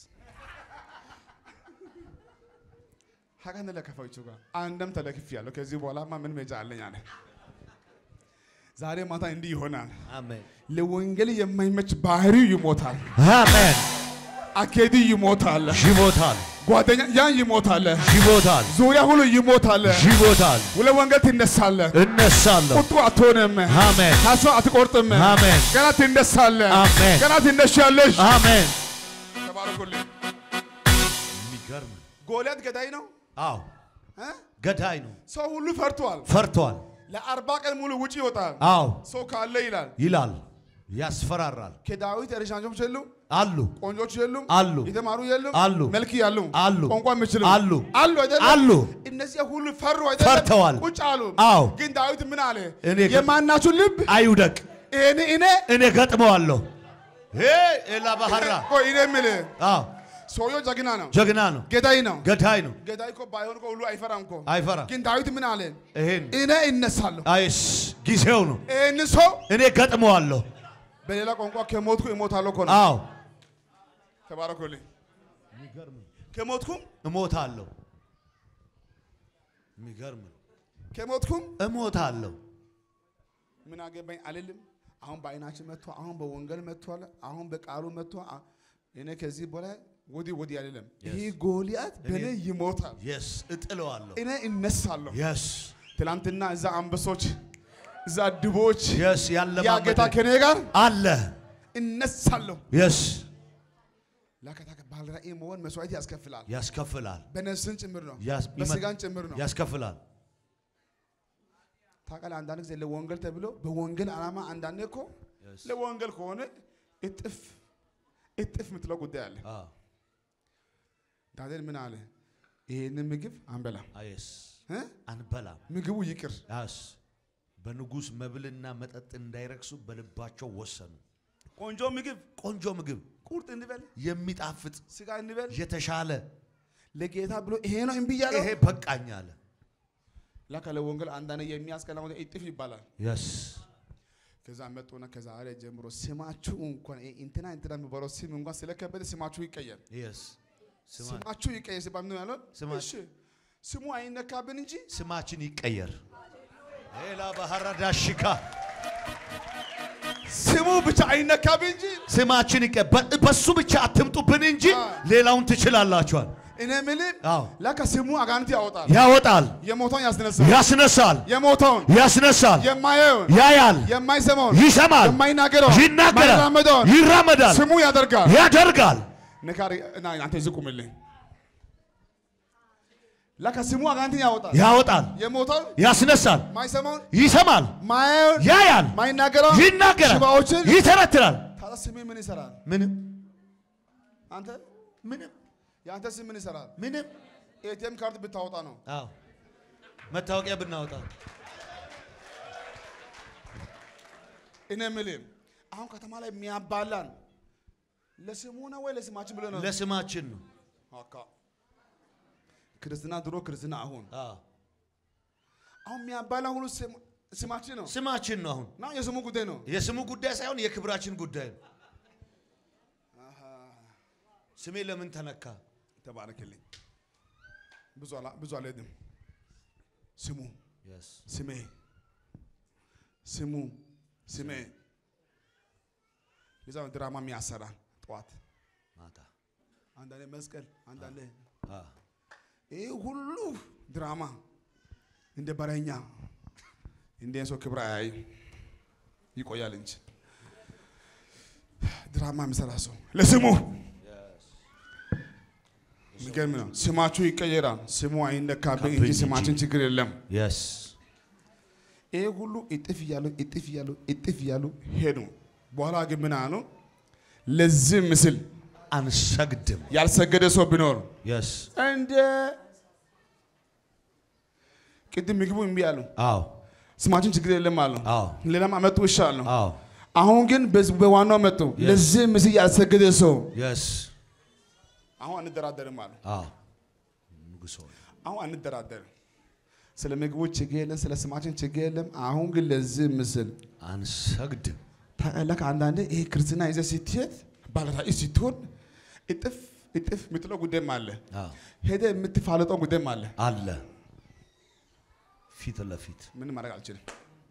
ሀቃኔ ላከፋይቸው ጋር አንደም ተለክፍ ያለው ከዚህ በኋላማ ምን መጃ አለኝ አለ። ዛሬ ማታ እንዲህ ይሆናል። አሜን ለወንጌል የማይመች ባህሪው ይሞታል። አሜን አኬዲ ይሞታል። ይሞታል ጓደኛ ያን ይሞታል። ይሞታል ዙሪያ ሁሉ ይሞታል። ይሞታል ለወንጌል ትነሳለህ። እነሳለሁ ቁጡ አትሆንም። አሜን ተስፋ አትቆርጥም። አሜን ገና ትነሳለህ። አሜን ገና ትነሻለሽ። አሜን ተባረኩልኝ። የሚገርም ጎልያድ ገዳይ ነው አዎ እ? ገዳይ ነው ሰው ሁሉ ፈርቷል። ፈርቷል ለአርባ ቀን ሙሉ ውጭ ይወጣል። አዎ ሰው ካለ ይላል። ይላል ያስፈራራል ከዳዊት ረሻንጆች የሉም፣ አሉ ቆንጆች የሉም፣ አሉ የተማሩ የሉም፣ አሉ መልክ ያሉ አሉ ቋንቋ የሚችሉ አሉ አሉ አይደለም? አሉ እነዚያ ሁሉ ፈሩ አይደለም? ፈርተዋል። ቁጭ አሉ። አዎ ግን ዳዊት ምን አለ? እኔ ግን- የማናችሁ ልብ አይውደቅ እኔ እኔ እኔ ገጥመዋለሁ ሄ ኤላ ባህራ ቆይ እኔ የምልህ አዎ ሰውየው ጀግና ነው፣ ጀግና ነው ገዳይ ነው። ገዳይ ነው ገዳይ እኮ ባይሆን እኮ ሁሉ አይፈራም እኮ። አይፈራ ግን ዳዊት ምን አለ? ይሄን እኔ እነሳለሁ፣ አይስ ጊዜው ነው ይህን ሰው እኔ ገጥመዋለሁ በሌላ ቋንቋ ከሞትኩ እሞታለሁ እኮ ነው። አዎ ተባረኩልኝ። ከሞትኩም እሞታለሁ የሚገርም ነው ከሞትኩም እሞታለሁ ምን አገባኝ አልልም። አሁን በአይናችን መጥቶ አሁን በወንጌል መጥቷል። አሁን በቃሉ መጥቶ አ- እኔ ከዚህ በላይ ወዲህ ወዲህ አልልም። ይሄ ጎልያድ በእኔ ይሞታል፣ የስ እጥለዋለሁ እኔ እነሳለሁ። የስ ትላንትና እዛ አንበሶች እዛ ድቦች የስ ያ ያለማመደ ጌታ ከኔ ጋር አለ እነሳለሁ። የስ ለከታ ባለ ራእይ መሆን መስዋዕት ያስከፍላል። ያስከፍላል በነፍስን ጭምር ነው፣ ያስ- በስጋን ጭምር ነው። ያስከፍላል ታውቃለህ፣ አንዳንድ ጊዜ ለወንጌል ተብሎ በወንጌል ዓላማ አንዳንዴ እኮ ለወንጌል ከሆነ እጥፍ እጥፍ የምትለው ጉዳይ አለ። አዎ ዳንኤል ምን አለ? ይሄንን ምግብ አንበላም አየስ እ? አንበላም ምግቡ ይቅር። ያስ በንጉሥ መብልና መጠጥ እንዳይረክሱ በልባቸው ወሰኑ ቆንጆ ምግብ ቆንጆ ምግብ ቁርጥ እንበል፣ የሚጣፍጥ ስጋ እንበል። የተሻለ ለጌታ ብሎ ይሄ ነው እምቢ እያለው ይሄ በቃኝ አለ ለካ ለወንጌል አንዳንድ የሚያስቀላ እጥፍ ይባላል። የስ ከዛ መጡና ከዛሬ ጀምሮ ስማችሁ እንኳን ይሄ እንትና እንትና የሚባለው ስም እንኳን ስለከበደ ስማችሁ ይቀየር፣ Yes. ስማ ስማችሁ ይቀየር ሲባል ምን ያለው? ስማ- እሺ ስሙ አይነካብን እንጂ ስማችን ይቀየር። ሌላ ባህራዳ ሽካ ስሙ ብቻ አይነካብን እንጂ ስማችን ይቀየር። በ- በሱ ብቻ አትምጡብን እንጂ አዎ። ሌላውን ትችላላችኋል። እኔ የምልህ አዎ ለካ ስሙ አጋንንት ያወጣል፣ ያወጣል፣ የሞተውን ያስነሳል፣ ያስነሳል፣ የሞተውን ያስነሳል፣ የማየውን ያያል፣ የማይሰማውን ይሰማል፣ የማይናገረውን ይናገራል፣ የማይራመደውን ይራመዳል፣ ስሙ ያደርጋል። ያደርጋል። ንካሪ እና አንተ እዚህ ቁምልኝ። ለካ ስሙ አጋንንትን ያወጣል፣ ያወጣል፣ የሞተውን ያስነሳል፣ ማይሰማውን ይሰማል፣ ማየውን ያያል፣ ማይናገረውን ይናገራል፣ ሽባዎችን ይተረትራል። ታዲያ ስሜ ምን ይሰራል? ምንም አንተ ምንም የአንተ ስም ምን ይሰራል? ምንም ኤቲኤም ካርድ ብታወጣ ነው። አዎ መታወቂያ ብናወጣ እኔ የምልህ አሁን ከተማ ላይ የሚያባላን ለስሙ ነው ወይ ለስማችን ብለህ ነው? ለስማችን ነው። አካ ክርስትና ድሮ ክርስትና አሁን አዎ አሁን የሚያባላን ሁሉ ስም- ስማችን ነው ስማችን ነው። አሁን እና የስሙ ጉዳይ ነው። የስሙ ጉዳይ ሳይሆን የክብራችን ጉዳይ ነው። ስሜ ለምን ተነካ? ተባረክልኝ። ብዙ አላ ብዙ አልሄድም። ስሙ ስሜ ስሙ ስሜ የዛ ነው ድራማ የሚያሰራ ጠዋት ማታ አንዳንዴ መስቀል አንዳንዴ አዎ ይህ ሁሉ ድራማ እንደ በረኛ እንደ ሰው ክብር አያይ ይቆያል እንጂ ድራማ የሚሰራ ሰው ለስሙ የሚገርም ነው። ስማችሁ ይቀየራል። ስሙ አይነካብኝ እንጂ እንጂ። ስማችን ችግር የለም። የስ ይህ ሁሉ እጥፍ እያሉ እጥፍ እያሉ እጥፍ እያሉ ሄዱ። በኋላ ግን ምን አሉ? ለዚህ ምስል አንሰግድም። ያልሰገደ ሰው ቢኖር የስ እንደ ቅድም ምግቡ እምቢ አሉ። አዎ ስማችን ችግር የለም አሉ። አዎ ሌላም አመጡ ይሻል ነው። አዎ አሁን ግን በዝ- በዋናው መጡ። Yes. ለዚህ ምስል ያልሰገደ ሰው የስ አሁን አንደራደርም አሉ። አዎ ንጉሶ አሁን አንደራደርም። ስለ ምግቡ ችግር የለም፣ ስለ ስማችን ችግር የለም። አሁን ግን ለዚህ ምስል አንሰግድም። ታላቅ አንዳንዴ ይሄ ክርስትና ይዘህ ስትሄድ ባለራዕይ ስትሆን እጥፍ እጥፍ የምትለው ጉዳይም አለ። አዎ ሄደ የምትፋለጠው ጉዳይም አለ። አለ ፊት ለፊት ምንም ማድረግ አልችልም።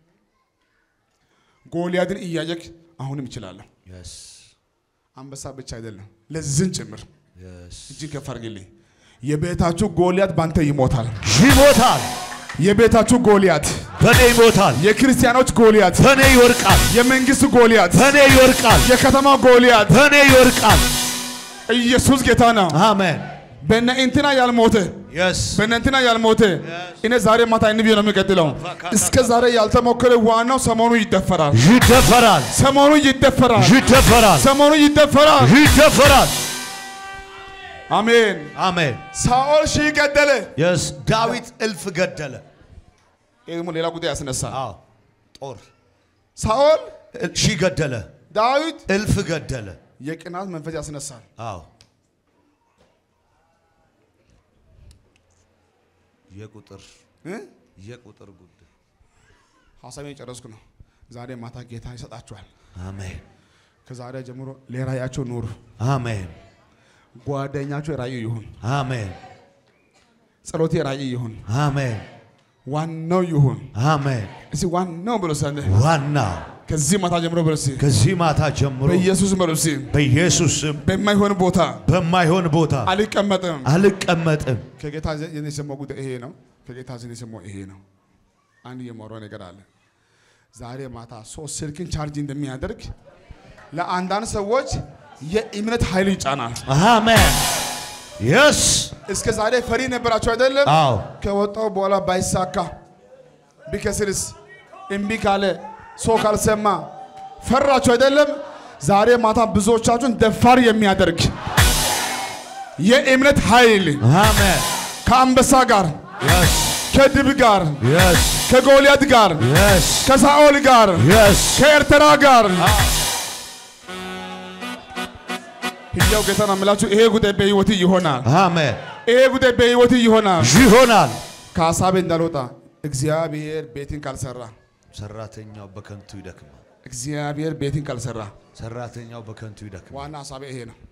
ጎልያድን እያየክ አሁንም ይችላለሁ። የስ አንበሳ ብቻ አይደለም፣ ለዝን ጭምር የስ እጅግ ከፍ አድርግልኝ። የቤታችሁ ጎልያድ ባንተ ይሞታል። ይሞታል፣ የቤታችሁ ጎልያድ፣ በኔ ይሞታል፣ የክርስቲያኖች ጎልያድ፣ በኔ ይወርቃል፣ የመንግስት ጎልያድ፣ በኔ ይወርቃል፣ የከተማ ጎልያድ። በኔ ይወርቃል። ኢየሱስ ጌታ ነው። አሜን በእነ እንትና ያልሞተ የስ በእነ እንትና ያልሞተ እኔ ዛሬ ማታ እንቢ ነው የሚቀጥለው። እስከ ዛሬ ያልተሞከረ ዋናው ሰሞኑ ይደፈራል። ይደፈራል፣ ሰሞኑ ይደፈራል። ይደፈራል፣ ሰሞኑ ይደፈራል። ይደፈራል። አሜን። አሜን ሳኦል ሺህ ገደለ። የስ ዳዊት እልፍ ገደለ። ይህ ደግሞ ሌላ ጉዳይ ያስነሳል። አዎ ጦር ሳኦል እል- ሺህ ገደለ፣ ዳዊት እልፍ ገደለ። የቅናት መንፈስ ያስነሳል። አዎ የቁጥር እ? የቁጥር ጉዳይ ሀሳቤን የጨረስኩ ነው። ዛሬ ማታ ጌታ ይሰጣችኋል። አሜን ከዛሬ ጀምሮ ለራእያቸው ኑሩ። አሜን ጓደኛቸው ራእይ ይሁን፣ አሜን ጸሎቴ ራእይ ይሁን፣ አሜን ዋናው ይሁን። አሜን። እስቲ ዋናው ብሎ ሰንደ ዋናው ከዚህ ማታ ጀምሮ ብሎ እስቲ ከዚህ ማታ ጀምሮ በኢየሱስ ብሎ እስቲ በኢየሱስ ስም በማይሆን ቦታ በማይሆን ቦታ አልቀመጥም። አልቀመጥም። ከጌታ ዘንድ የሰማው ጉዳይ ይሄ ነው። ከጌታ ዘንድ የሰማው ይሄ ነው። አንድ የማወራው ነገር አለ። ዛሬ ማታ ሶስት ስልክን ቻርጅ እንደሚያደርግ ለአንዳንድ ሰዎች የእምነት ኃይል ይጫናል። አሜን የስ እስከ ዛሬ ፈሪ ነበራቸው አይደለም? አዎ ከወጣው በኋላ ባይሳካ ቢከስርስ እምቢ ካለ ሰው ካልሰማ ፈራችሁ አይደለም? ዛሬ ማታ ብዙዎቻችሁን ደፋር የሚያደርግ የእምነት ኃይል አሜን ከአንበሳ ጋር የስ ከድብ ጋር የስ ከጎልያድ ጋር የስ ከሳኦል ጋር የስ ከኤርትራ ጋር ሕያው ጌታ ነው የምላችሁ። ይሄ ጉዳይ በሕይወት ይሆናል። አሜን ይሄ ጉዳይ በሕይወት ይሆናል። ይሆናል። ከሀሳቤ እንዳልወጣ እግዚአብሔር ቤትን ካልሰራ ሰራተኛው በከንቱ ይደክማል። እግዚአብሔር ቤትን ካልሰራ ሰራተኛው በከንቱ ይደክማል። ዋና ሀሳቤ ይሄ ነው።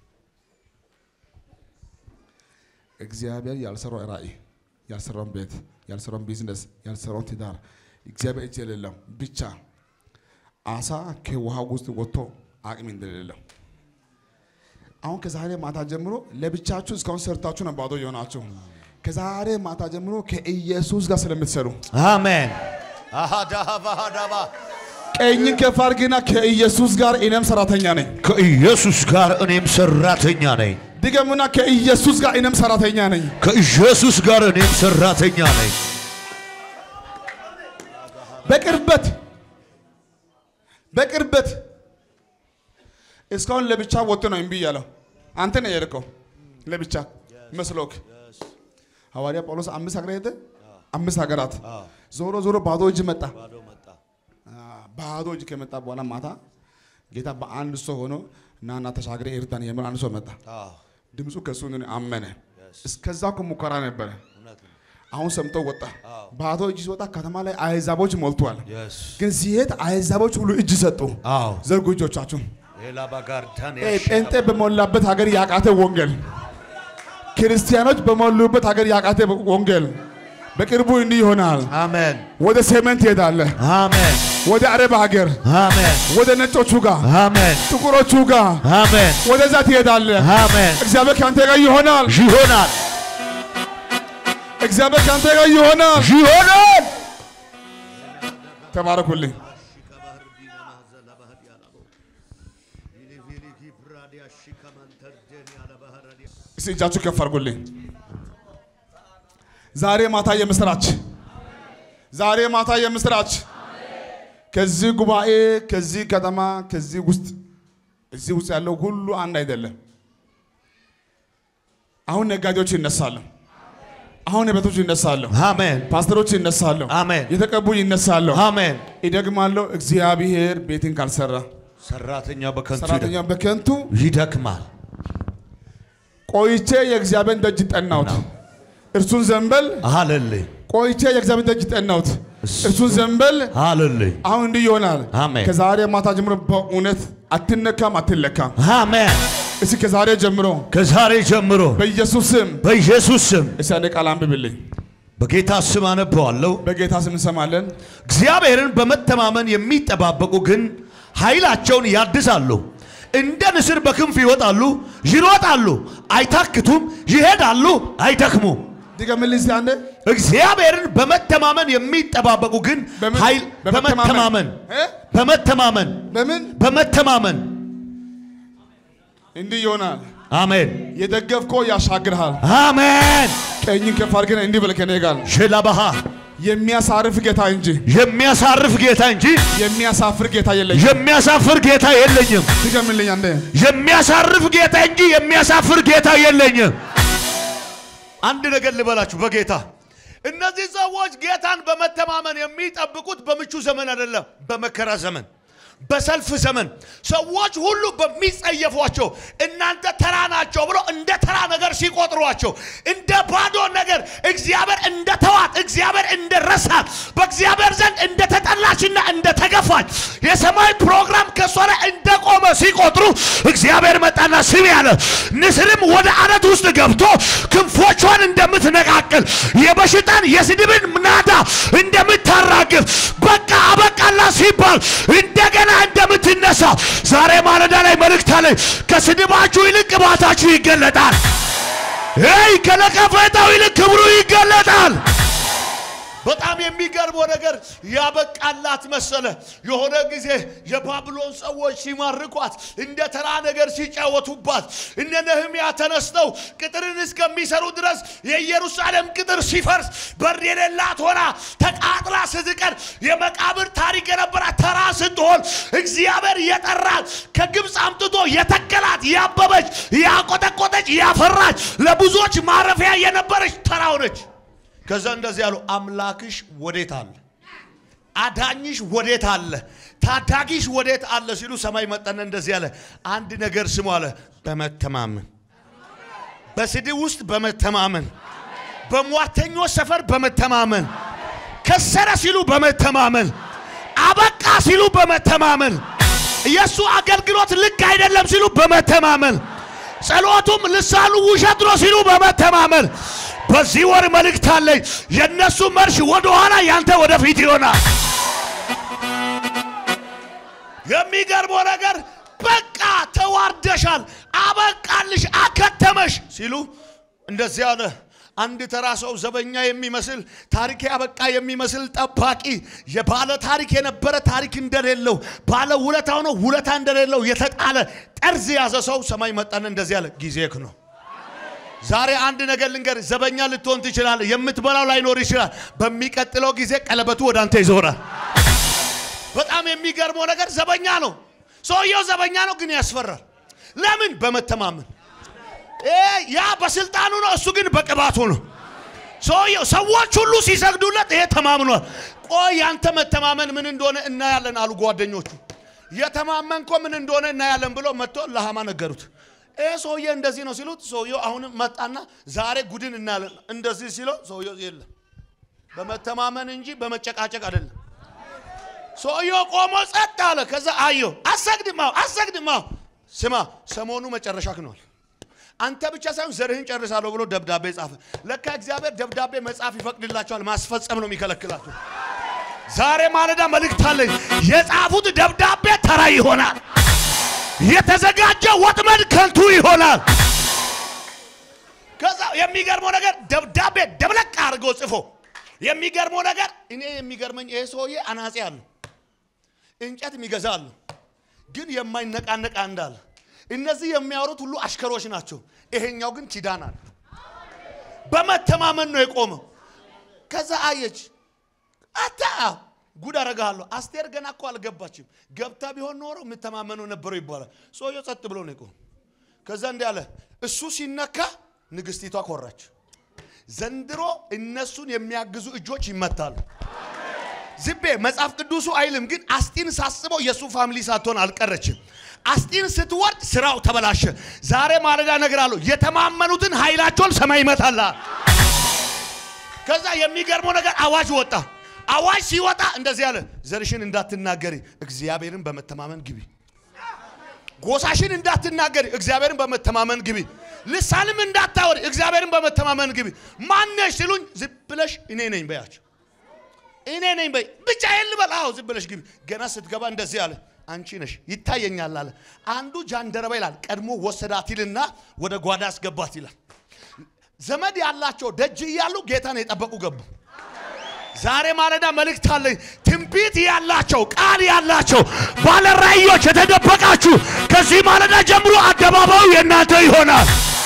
እግዚአብሔር ያልሰራው ራእይ፣ ያልሰራውን ቤት፣ ያልሰራውን ቢዝነስ፣ ያልሰራውን ትዳር እግዚአብሔር እጅ የሌለው ብቻ አሳ ከውሃ ውስጥ ወጥቶ አቅም እንደሌለው አሁን ከዛሬ ማታ ጀምሮ ለብቻችሁ እስካሁን ሰርታችሁ ነው ባዶ የሆናችሁ። ከዛሬ ማታ ጀምሮ ከኢየሱስ ጋር ስለምትሰሩ አሜን። አሃዳሃባሃዳባ ቀኝን ከፍ አድርግና ከኢየሱስ ጋር እኔም ሰራተኛ ነኝ። ከኢየሱስ ጋር እኔም ሰራተኛ ነኝ። ድገሙና ከኢየሱስ ጋር እኔም ሰራተኛ ነኝ። ከኢየሱስ ጋር እኔም ሰራተኛ ነኝ። በቅርበት በቅርበት እስካሁን ለብቻ ወጥቶ ነው እምቢ ያለው። አንተ ነው የሄድከው ለብቻ መስሎክ። ሐዋርያ ጳውሎስ አምስት ሀገር ሄደ፣ አምስት ሀገራት ዞሮ ዞሮ ባዶ እጅ መጣ። አ፣ ባዶ እጅ ከመጣ በኋላ ማታ ጌታ በአንድ ሰው ሆኖ ናና ተሻግረ ኤርትራን የምር አንድ ሰው መጣ። ድምፁ ከሱ እንደሆነ አመነ። እስከዛ እኮ ሙከራ ነበረ። አሁን ሰምቶ ወጣ። ባዶ እጅ ሲወጣ ከተማ ላይ አሕዛቦች ሞልቷል። ግን ሲሄድ አሕዛቦች ሁሉ እጅ ሰጡ። አዎ ዘርጉ እጆቻችሁን። ኤላባጋርዳን ይሄ ጴንጤ በሞላበት ሀገር ያቃተ ወንጌል፣ ክርስቲያኖች በሞሉበት ሀገር ያቃተ ወንጌል በቅርቡ እንዲህ ይሆናል። አሜን ወደ ሰሜን ትሄዳለህ፣ አሜን ወደ አረብ ሀገር፣ አሜን ወደ ነጮቹ ጋር፣ አሜን ጥቁሮቹ ጋር አሜን ወደዛ ትሄዳለህ። አሜን እግዚአብሔር ከአንተ ጋር ይሆናል። ይሆናል እግዚአብሔር ከአንተ ጋር ይሆናል። ይሆናል። ተባረኩልኝ። እስቲ እጃችሁ ከፍ አድርጉልኝ። ዛሬ ማታ የምስራች፣ ዛሬ ማታ የምስራች። ከዚህ ጉባኤ፣ ከዚህ ከተማ፣ ከዚህ ውስጥ እዚህ ውስጥ ያለው ሁሉ አንድ አይደለም። አሁን ነጋዴዎች ይነሳሉ። አሁን ቤቶች ይነሳሉ። አሜን ፓስተሮች ይነሳሉ። አሜን የተቀቡ ይነሳሉ። አሜን። ይደግማለሁ። እግዚአብሔር ቤትን ካልሰራ ሰራተኛ በከንቱ ሰራተኛ በከንቱ ይደክማል። ቆይቼ የእግዚአብሔርን ደጅ ጠናሁት፣ እርሱን ዘንበል። ሃሌሉያ ቆይቼ የእግዚአብሔርን ደጅ ጠናሁት፣ እርሱን ዘንበል። ሃሌሉያ አሁን እንዲህ ይሆናል። አሜን። ከዛሬ ማታ ጀምሮ በእውነት አትነካም፣ አትለካም። አሜን። እስኪ ከዛሬ ጀምሮ ከዛሬ ጀምሮ በኢየሱስ ስም በኢየሱስ ስም እስኪ አንድ ቃል አንብብልኝ። በጌታ ስም አነበዋለሁ። በጌታ ስም እንሰማለን። እግዚአብሔርን በመተማመን የሚጠባበቁ ግን ኃይላቸውን ያድሳሉ፣ እንደ ንስር በክንፍ ይወጣሉ፣ ይሮጣሉ፣ አይታክቱም፣ ይሄዳሉ፣ አይደክሙም። ድገምልኝ እስኪ አንዴ። እግዚአብሔርን በመተማመን የሚጠባበቁ ግን በምን? ኃይል በመተማመን እ? በመተማመን በምን በመተማመን እንዲህ ይሆናል። አሜን የደገፍከው ያሻግርሃል። አሜን ቀኝን ከፍ አድርገን እንዲህ በል ከእኔ ጋር ሽላባሃ የሚያሳርፍ ጌታ እንጂ የሚያሳርፍ ጌታ እንጂ የሚያሳፍር ጌታ የለኝም። የሚያሳፍር ጌታ የለኝም። ድገምልኝ አንዴ። የሚያሳርፍ ጌታ እንጂ የሚያሳፍር ጌታ የለኝም። አንድ ነገር ልበላችሁ በጌታ እነዚህ ሰዎች ጌታን በመተማመን የሚጠብቁት በምቹ ዘመን አይደለም፣ በመከራ ዘመን በሰልፍ ዘመን ሰዎች ሁሉ በሚጸየፏቸው እናንተ ተራ ናቸው ብሎ እንደ ተራ ነገር ሲቆጥሯቸው እንደ ባዶ ነገር እግዚአብሔር እንደ ተዋት እግዚአብሔር እንደ ረሳት በእግዚአብሔር ዘንድ እንደ ተጠላችና እንደ ተገፋች የሰማይ ፕሮግራም ከእሷ ላይ እንደቆመ ሲቆጥሩ እግዚአብሔር መጣና ስም ያለ ንስርም ወደ አለት ውስጥ ገብቶ ክንፎቿን እንደምትነቃቅል የበሽታን የስድብን ናዳ እንደምታራግፍ በቃ አበቃላ ሲባል እንደገና እንደምትነሳ ዛሬ ማለዳ ላይ መልእክት አለኝ። ከስድባችሁ ይልቅ ቅባታችሁ ይገለጣል። ይ ከለቀፈታው ይልቅ ክብሩ ይገለጣል። በጣም የሚገርመው ነገር ያበቃላት መሰለ። የሆነ ጊዜ የባቢሎን ሰዎች ሲማርኳት እንደ ተራ ነገር ሲጫወቱባት እነ ነህምያ ተነስተው ቅጥርን እስከሚሰሩ ድረስ የኢየሩሳሌም ቅጥር ሲፈርስ በር የሌላት ሆና ተቃጥላ ስትቀር የመቃብር ታሪክ የነበራት ተራ ስትሆን እግዚአብሔር የጠራት ከግብፅ አምጥቶ የተከላት ያበበች ያቆጠቆጠች ያፈራች ለብዙዎች ማረፊያ የነበረች ተራ ሆነች። ከዛ እንደዚህ ያሉ አምላክሽ ወዴት አለ? አዳኝሽ ወዴት አለ? ታዳጊሽ ወዴት አለ ሲሉ ሰማይ መጠነ እንደዚህ ያለ አንድ ነገር ስሙ አለ። በመተማመን በስድብ ውስጥ በመተማመን በሟተኞች ሰፈር በመተማመን ከሰረ ሲሉ በመተማመን አበቃ ሲሉ በመተማመን የእሱ አገልግሎት ልክ አይደለም ሲሉ በመተማመን ጸሎቱም ልሳኑ ውሸት ነው ሲሉ በመተማመን በዚህ ወር መልእክት አለኝ። የእነሱ መርሽ ወደ ኋላ ያንተ ወደፊት ይሆናል። የሚገርመው ነገር በቃ ተዋርደሻል፣ አበቃልሽ፣ አከተመሽ ሲሉ እንደዚህ አለ። አንድ ተራ ሰው ዘበኛ የሚመስል ታሪክ ያበቃ የሚመስል ጠባቂ የባለ ታሪክ የነበረ ታሪክ እንደሌለው ባለ ውለታ ሆኖ ውለታ እንደሌለው የተጣለ ጠርዝ የያዘ ሰው ሰማይ መጣን እንደዚህ አለ፣ ጊዜክ ነው። ዛሬ አንድ ነገር ልንገር፣ ዘበኛ ልትሆን ትችላለህ። የምትበላው ላይኖር ይችላል። በሚቀጥለው ጊዜ ቀለበቱ ወደ አንተ ይዞራል። በጣም የሚገርመው ነገር ዘበኛ ነው። ሰውየው ዘበኛ ነው፣ ግን ያስፈራል። ለምን? በመተማመን እ ያ በስልጣኑ ነው፣ እሱ ግን በቅባቱ ነው። ሰውየው ሰዎች ሁሉ ሲሰግዱለት ይሄ ተማምኗል። ቆይ ያንተ መተማመን ምን እንደሆነ እናያለን አሉ ጓደኞቹ። የተማመንኮ ምን እንደሆነ እናያለን ብሎ መጥቶ ለሃማ ነገሩት። ይሄ ሰውዬ እንደዚህ ነው ሲሉት፣ ሰውየው አሁንም መጣና ዛሬ ጉድን እናያለን እንደዚህ ሲለው፣ ሰውየው የለም በመተማመን እንጂ በመጨቃጨቅ አይደለም። ሰውየው ቆሞ ጸጥ አለ። ከዛ አየው አሰግድማው አሰግድማው ስማ ሰሞኑ መጨረሻ ክነዋል። አንተ ብቻ ሳይሆን ዘርህን ጨርሳለሁ ብሎ ደብዳቤ ጻፈ። ለካ እግዚአብሔር ደብዳቤ መጻፍ ይፈቅድላቸዋል፣ ማስፈጸም ነው የሚከለክላቸው። ዛሬ ማለዳ መልእክት አለኝ። የጻፉት ደብዳቤ ተራ ይሆናል። የተዘጋጀ ወጥመድ ከንቱ ይሆናል። ከዛ የሚገርመው ነገር ደብዳቤ ደብለቅ አድርገው ጽፎ የሚገርመው ነገር እኔ የሚገርመኝ ይሄ ሰውዬ አናጺ አለው እንጨት የሚገዛ አለው፣ ግን የማይነቃነቅ አንድ አለ። እነዚህ የሚያወሩት ሁሉ አሽከሮች ናቸው። ይሄኛው ግን ኪዳን አለ። በመተማመን ነው የቆመው። ከዛ አየች አታ ጉድ አረጋለሁ። አስቴር ገና እኮ አልገባችም። ገብታ ቢሆን ኖሮ የምተማመነው ነበረው ይባላል። ሰውየው ጸጥ ብሎ ነው የቆመው። ከዛ እንዲህ አለ። እሱ ሲነካ ንግስቲቷ ኮራች። ዘንድሮ እነሱን የሚያግዙ እጆች ይመታሉ። ዝቤ መጽሐፍ ቅዱሱ አይልም፣ ግን አስጢን ሳስበው የእሱ ፋሚሊ ሳትሆን አልቀረችም። አስጢን ስትወርድ ስራው ተበላሸ። ዛሬ ማለዳ እነግራለሁ፣ የተማመኑትን ኃይላቸውን ሰማይ ይመታላል። ከዛ የሚገርመው ነገር አዋጅ ወጣ። አዋጅ ሲወጣ እንደዚህ ያለ ዘርሽን እንዳትናገሪ እግዚአብሔርን በመተማመን ግቢ። ጎሳሽን እንዳትናገሪ እግዚአብሔርን በመተማመን ግቢ። ልሳንም እንዳታወሪ እግዚአብሔርን በመተማመን ግቢ። ማነሽ ሲሉኝ ዝም ብለሽ እኔ ነኝ በያቸው። እኔ ነኝ በይ ብቻ ልበል። አዎ ዝም ብለሽ ግቢ። ገና ስትገባ እንደዚህ አለ አንቺ ነሽ ይታየኛል አለ። አንዱ ጃንደረባ ይላል ቀድሞ ወሰዳት ይልና ወደ ጓዳ አስገባት ይላል። ዘመድ ያላቸው ደጅ እያሉ ጌታን የጠበቁ ገቡ። ዛሬ ማለዳ መልእክት አለኝ። ትንቢት ያላቸው ቃል ያላቸው ባለ ራእዮች የተደበቃችሁ ከዚህ ማለዳ ጀምሮ አደባባዩ የእናንተ ይሆናል።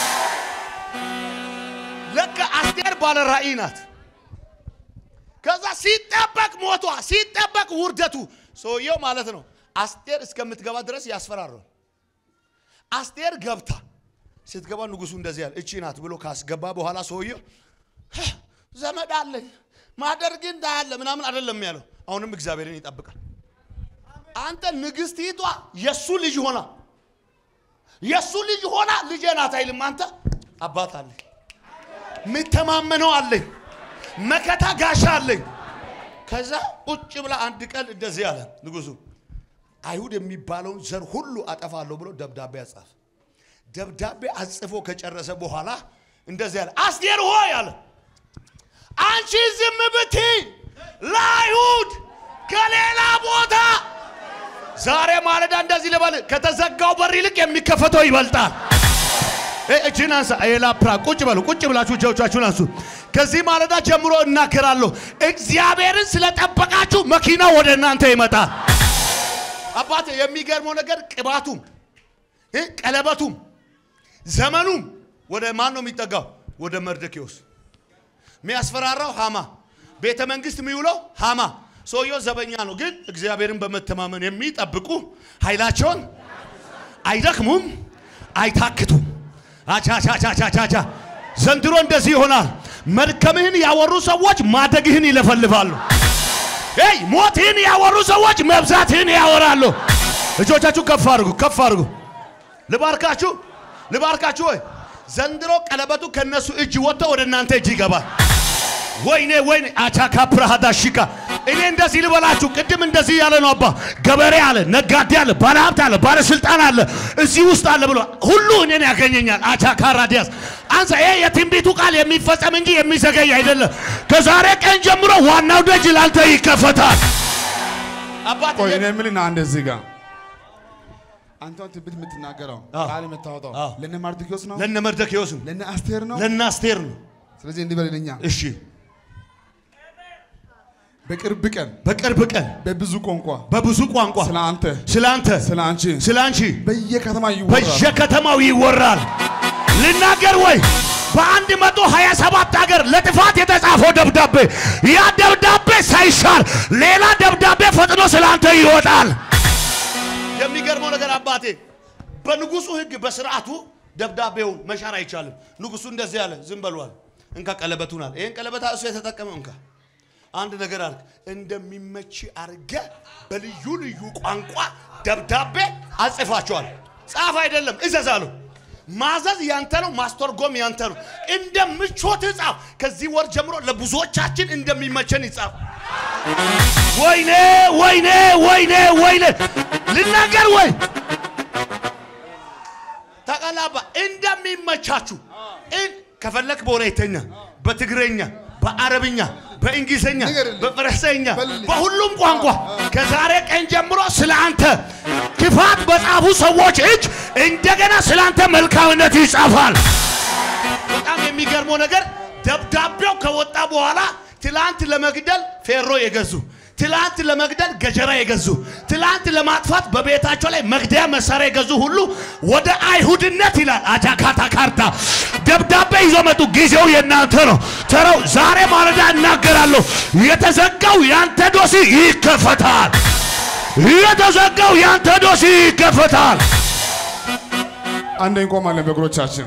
ለካ አስቴር ባለ ራእይ ናት። ከዛ ሲጠበቅ ሞቷ፣ ሲጠበቅ ውርደቱ ሰውየው ማለት ነው። አስቴር እስከምትገባ ድረስ ያስፈራረው። አስቴር ገብታ ስትገባ ንጉሱ እንደዚህ ያለ እቺ ናት ብሎ ካስገባ በኋላ ሰውየው ዘመድ አለኝ ማደርግ እንዳያለ ምናምን አይደለም ያለው። አሁንም እግዚአብሔርን ይጠብቃል። አንተ ንግስቲቷ የሱ ልጅ ሆና የሱ ልጅ ሆና ልጄ ናት አይልም። አንተ አባት አለኝ፣ ምተማመነው አለኝ፣ መከታ ጋሻ አለኝ። ከዛ ቁጭ ብላ አንድ ቀን እንደዚህ አለ ንጉሱ አይሁድ የሚባለውን ዘር ሁሉ አጠፋለሁ ብሎ ደብዳቤ አጻፈ። ደብዳቤ አጽፎ ከጨረሰ በኋላ እንደዚህ አለ፣ አስቴር ሆይ አለ አንቺ ዝም ብቲ ለአይሁድ ከሌላ ቦታ ዛሬ ማለዳ እንደዚህ ልበል፣ ከተዘጋው በር ይልቅ የሚከፈተው ይበልጣል። እጅን አንሳ። ኤላፕራ ቁጭ በሉ። ቁጭ ብላችሁ እጆቻችሁን አንሱ። ከዚህ ማለዳ ጀምሮ እናገራለሁ። እግዚአብሔርን ስለጠበቃችሁ መኪና ወደ እናንተ ይመጣል። አባቴ የሚገርመው ነገር ቅባቱም እ ቀለበቱም ዘመኑም ወደ ማን ነው የሚጠጋው? ወደ መርደኪዎስ የሚያስፈራራው ሃማ፣ ቤተ መንግስት የሚውለው ሃማ። ሰውየው ዘበኛ ነው፣ ግን እግዚአብሔርን በመተማመን የሚጠብቁ ኃይላቸውን አይደክሙም፣ አይታክቱም። አቻቻቻቻቻቻ ዘንድሮ እንደዚህ ይሆናል። መድከምህን ያወሩ ሰዎች ማደግህን ይለፈልፋሉ። ይ ሞትህን ያወሩ ሰዎች መብዛትህን ያወራሉ። እጆቻችሁ ከፍ አድርጉ፣ ከፍ አድርጉ። ልባርካችሁ፣ ልባርካችሁ ወይ ዘንድሮ ቀለበቱ ከነሱ እጅ ወጥቶ ወደ እናንተ እጅ ይገባል። ወይኔ ወይኔ አቻካ ፕራሃዳ ሽካ እኔ እንደዚህ ልበላችሁ፣ ቅድም እንደዚህ ያለ ነው አባ። ገበሬ አለ፣ ነጋዴ አለ፣ ባለሀብት አለ፣ ባለስልጣን አለ፣ እዚህ ውስጥ አለ ብሎ ሁሉ እኔን ያገኘኛል። አቻካራ ዲያስ አንሳ። ይሄ የትንቢቱ ቃል የሚፈጸም እንጂ የሚዘገይ አይደለም። ከዛሬ ቀን ጀምሮ ዋናው ደጅ ላንተ ይከፈታል። አባት ቆይ እኔ የምልህ ና እንደዚህ ጋር አንተን ትንቢት የምትናገረው አዎ። ቃል የምታወጣው አዎ። ለነ ማርድኪዮስ ነው ለነ መርደክዮስ ነው፣ ለነ አስቴር ነው። ለነ አስቴር ነው። ስለዚህ እንዲህ በልልኛ እሺ በቅርብ ቀን በቅርብ ቀን በብዙ ቋንቋ በብዙ ቋንቋ ስለ አንተ ስለ አንተ ስለ አንቺ ስለ አንቺ በየከተማ ይወራል። በየከተማው ይወራል። ልናገር ወይ? በአንድ መቶ ሀያ ሰባት ሀገር ለጥፋት የተጻፈው ደብዳቤ ያ ደብዳቤ ሳይሻር ሌላ ደብዳቤ ፈጥኖ ስለ አንተ ይወጣል። የሚገርመው ነገር አባቴ በንጉሱ ሕግ በስርዓቱ ደብዳቤውን መሻር አይቻልም። ንጉሱ እንደዚህ ያለ ዝም በሏል። እንካ ቀለበቱን አለ። ይህን ቀለበት እሱ የተጠቀመው እንካ አንድ ነገር አልክ እንደሚመች አርገ በልዩ ልዩ ቋንቋ ደብዳቤ አጽፋቸዋል። ጻፍ አይደለም እዘዝ አሉ። ማዘዝ ያንተ ነው፣ ማስተርጎም ያንተ ነው። እንደ ምቾት ጻፍ። ከዚህ ወር ጀምሮ ለብዙዎቻችን እንደሚመቸን ይጻፍ። ወይኔ ወይኔ ወይኔ ወይኔ ልናገር ወይ ተቀላባ እንደሚመቻችሁ እን- ከፈለክ በወላይተኛ፣ በትግረኛ፣ በአረብኛ፣ በእንግሊዝኛ፣ ንገርልኝ። በፈረሰኛ በልልኝ። በሁሉም ቋንቋ ከዛሬ ቀን ጀምሮ ስለ አንተ ክፋት በጻፉ ሰዎች እጅ እንደገና ስለ አንተ መልካምነት ይጻፋል። በጣም የሚገርመው ነገር ደብዳቤው ከወጣ በኋላ ትላንት ለመግደል ፌሮ የገዙ ትላንት ለመግደል ገጀራ የገዙ ትላንት ለማጥፋት በቤታቸው ላይ መግደያ መሳሪያ የገዙ ሁሉ ወደ አይሁድነት ይላል አጃካታ ካርታ ደብዳቤ ይዞ መጡ። ጊዜው የእናንተ ነው። ተራው ዛሬ ማለዳ እናገራለሁ። የተዘጋው ያንተ ዶሲ ይከፈታል። የተዘጋው ያንተ ዶሲ ይከፈታል። አንዴ እንቆማለን በእግሮቻችን።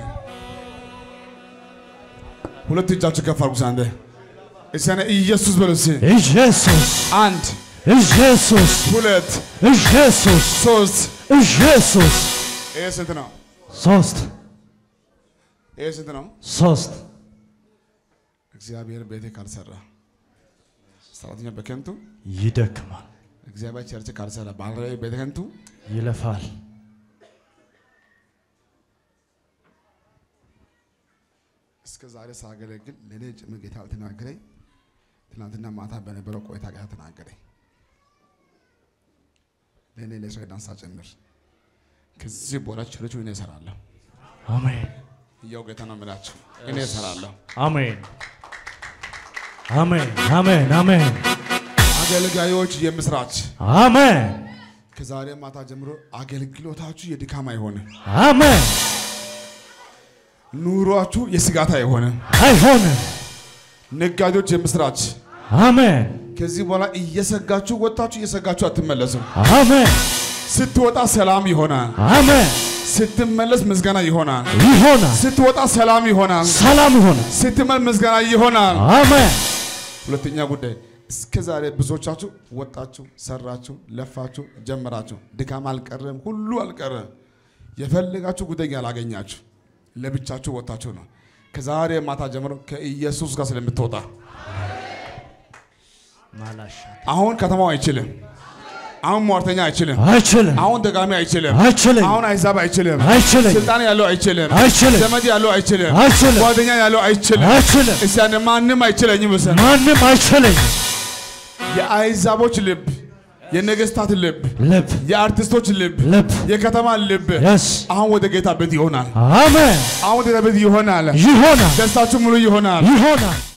ሁለት እጃችሁ ከፍ አድርጉ። አንዴ እስኪ እኔ ኢየሱስ በሉ እስኪ። ኢየሱስ አንድ ኢየሱስ ሁለት ኢየሱስ ሶስት። ኢየሱስ ይሄ ስንት ነው? ሶስት ይሄ ስንት ነው? ሶስት እግዚአብሔር ቤቴ ካልሰራ ሰራተኛ በከንቱ ይደክማል፣ እግዚአብሔር ቸርች ካልሰራ ባልራዊ በከንቱ ይለፋል። እስከ ዛሬ ሳገለግል ለእኔ ጭምር ጌታ አልተናገረኝ። ትናንትና ማታ በነበረው ቆይታ ጌታ ተናገረኝ። ለእኔ ለሰው ዳንሳ ጭምር ከዚህ በኋላ ቸርቹ እኔ እሰራለሁ። አሜን እያው ጌታ ነው የምላችሁ እኔ እሰራለሁ። አሜን አሜን አሜን አሜን አገልጋዮች የምስራች አሜን ከዛሬ ማታ ጀምሮ አገልግሎታችሁ የድካም አይሆንም። አሜን። ኑሯችሁ የስጋት አይሆንም። አይሆንም። ነጋዴዎች የምስራች አሜን ከዚህ በኋላ እየሰጋችሁ ወጣችሁ እየሰጋችሁ አትመለሱም። አሜን ስትወጣ ሰላም ይሆናል። አሜን። ስትመለስ ምስጋና ይሆናል። ይሆናል። ስትወጣ ሰላም ይሆናል። ሰላም ይሆናል። ስትመለስ ምስጋና ይሆናል። አሜን ሁለተኛ ጉዳይ እስከ ዛሬ ብዙዎቻችሁ ወጣችሁ፣ ሰራችሁ፣ ለፋችሁ፣ ጀመራችሁ፣ ድካም አልቀረም፣ ሁሉ አልቀረም። የፈለጋችሁ ጉዳይ ያላገኛችሁ ለብቻችሁ ወጣችሁ ነው። ከዛሬ ማታ ጀምሮ ከኢየሱስ ጋር ስለምትወጣ አሁን ከተማው አይችልም። አሁን ሟርተኛ አይችልም። አይችልም አሁን ደጋሚ አይችልም። አይችልም አሁን አይዛብ አይችልም። አይችልም ስልጣን ያለው አይችልም። አይችልም ዘመድ ያለው አይችልም። አይችልም ጓደኛ ያለው አይችልም። አይችልም እስቲ አንድ ማንም አይችለኝም። እሰ ማንም አይችልም። የአይዛቦች ልብ፣ የነገስታት ልብ፣ ልብ የአርቲስቶች ልብ፣ ልብ የከተማ ልብ የስ አሁን ወደ ጌታ ቤት ይሆናል። አሜን አሁን ወደ ቤት ይሆናል። ይሆናል ደስታችሁ ሙሉ ይሆናል። ይሆናል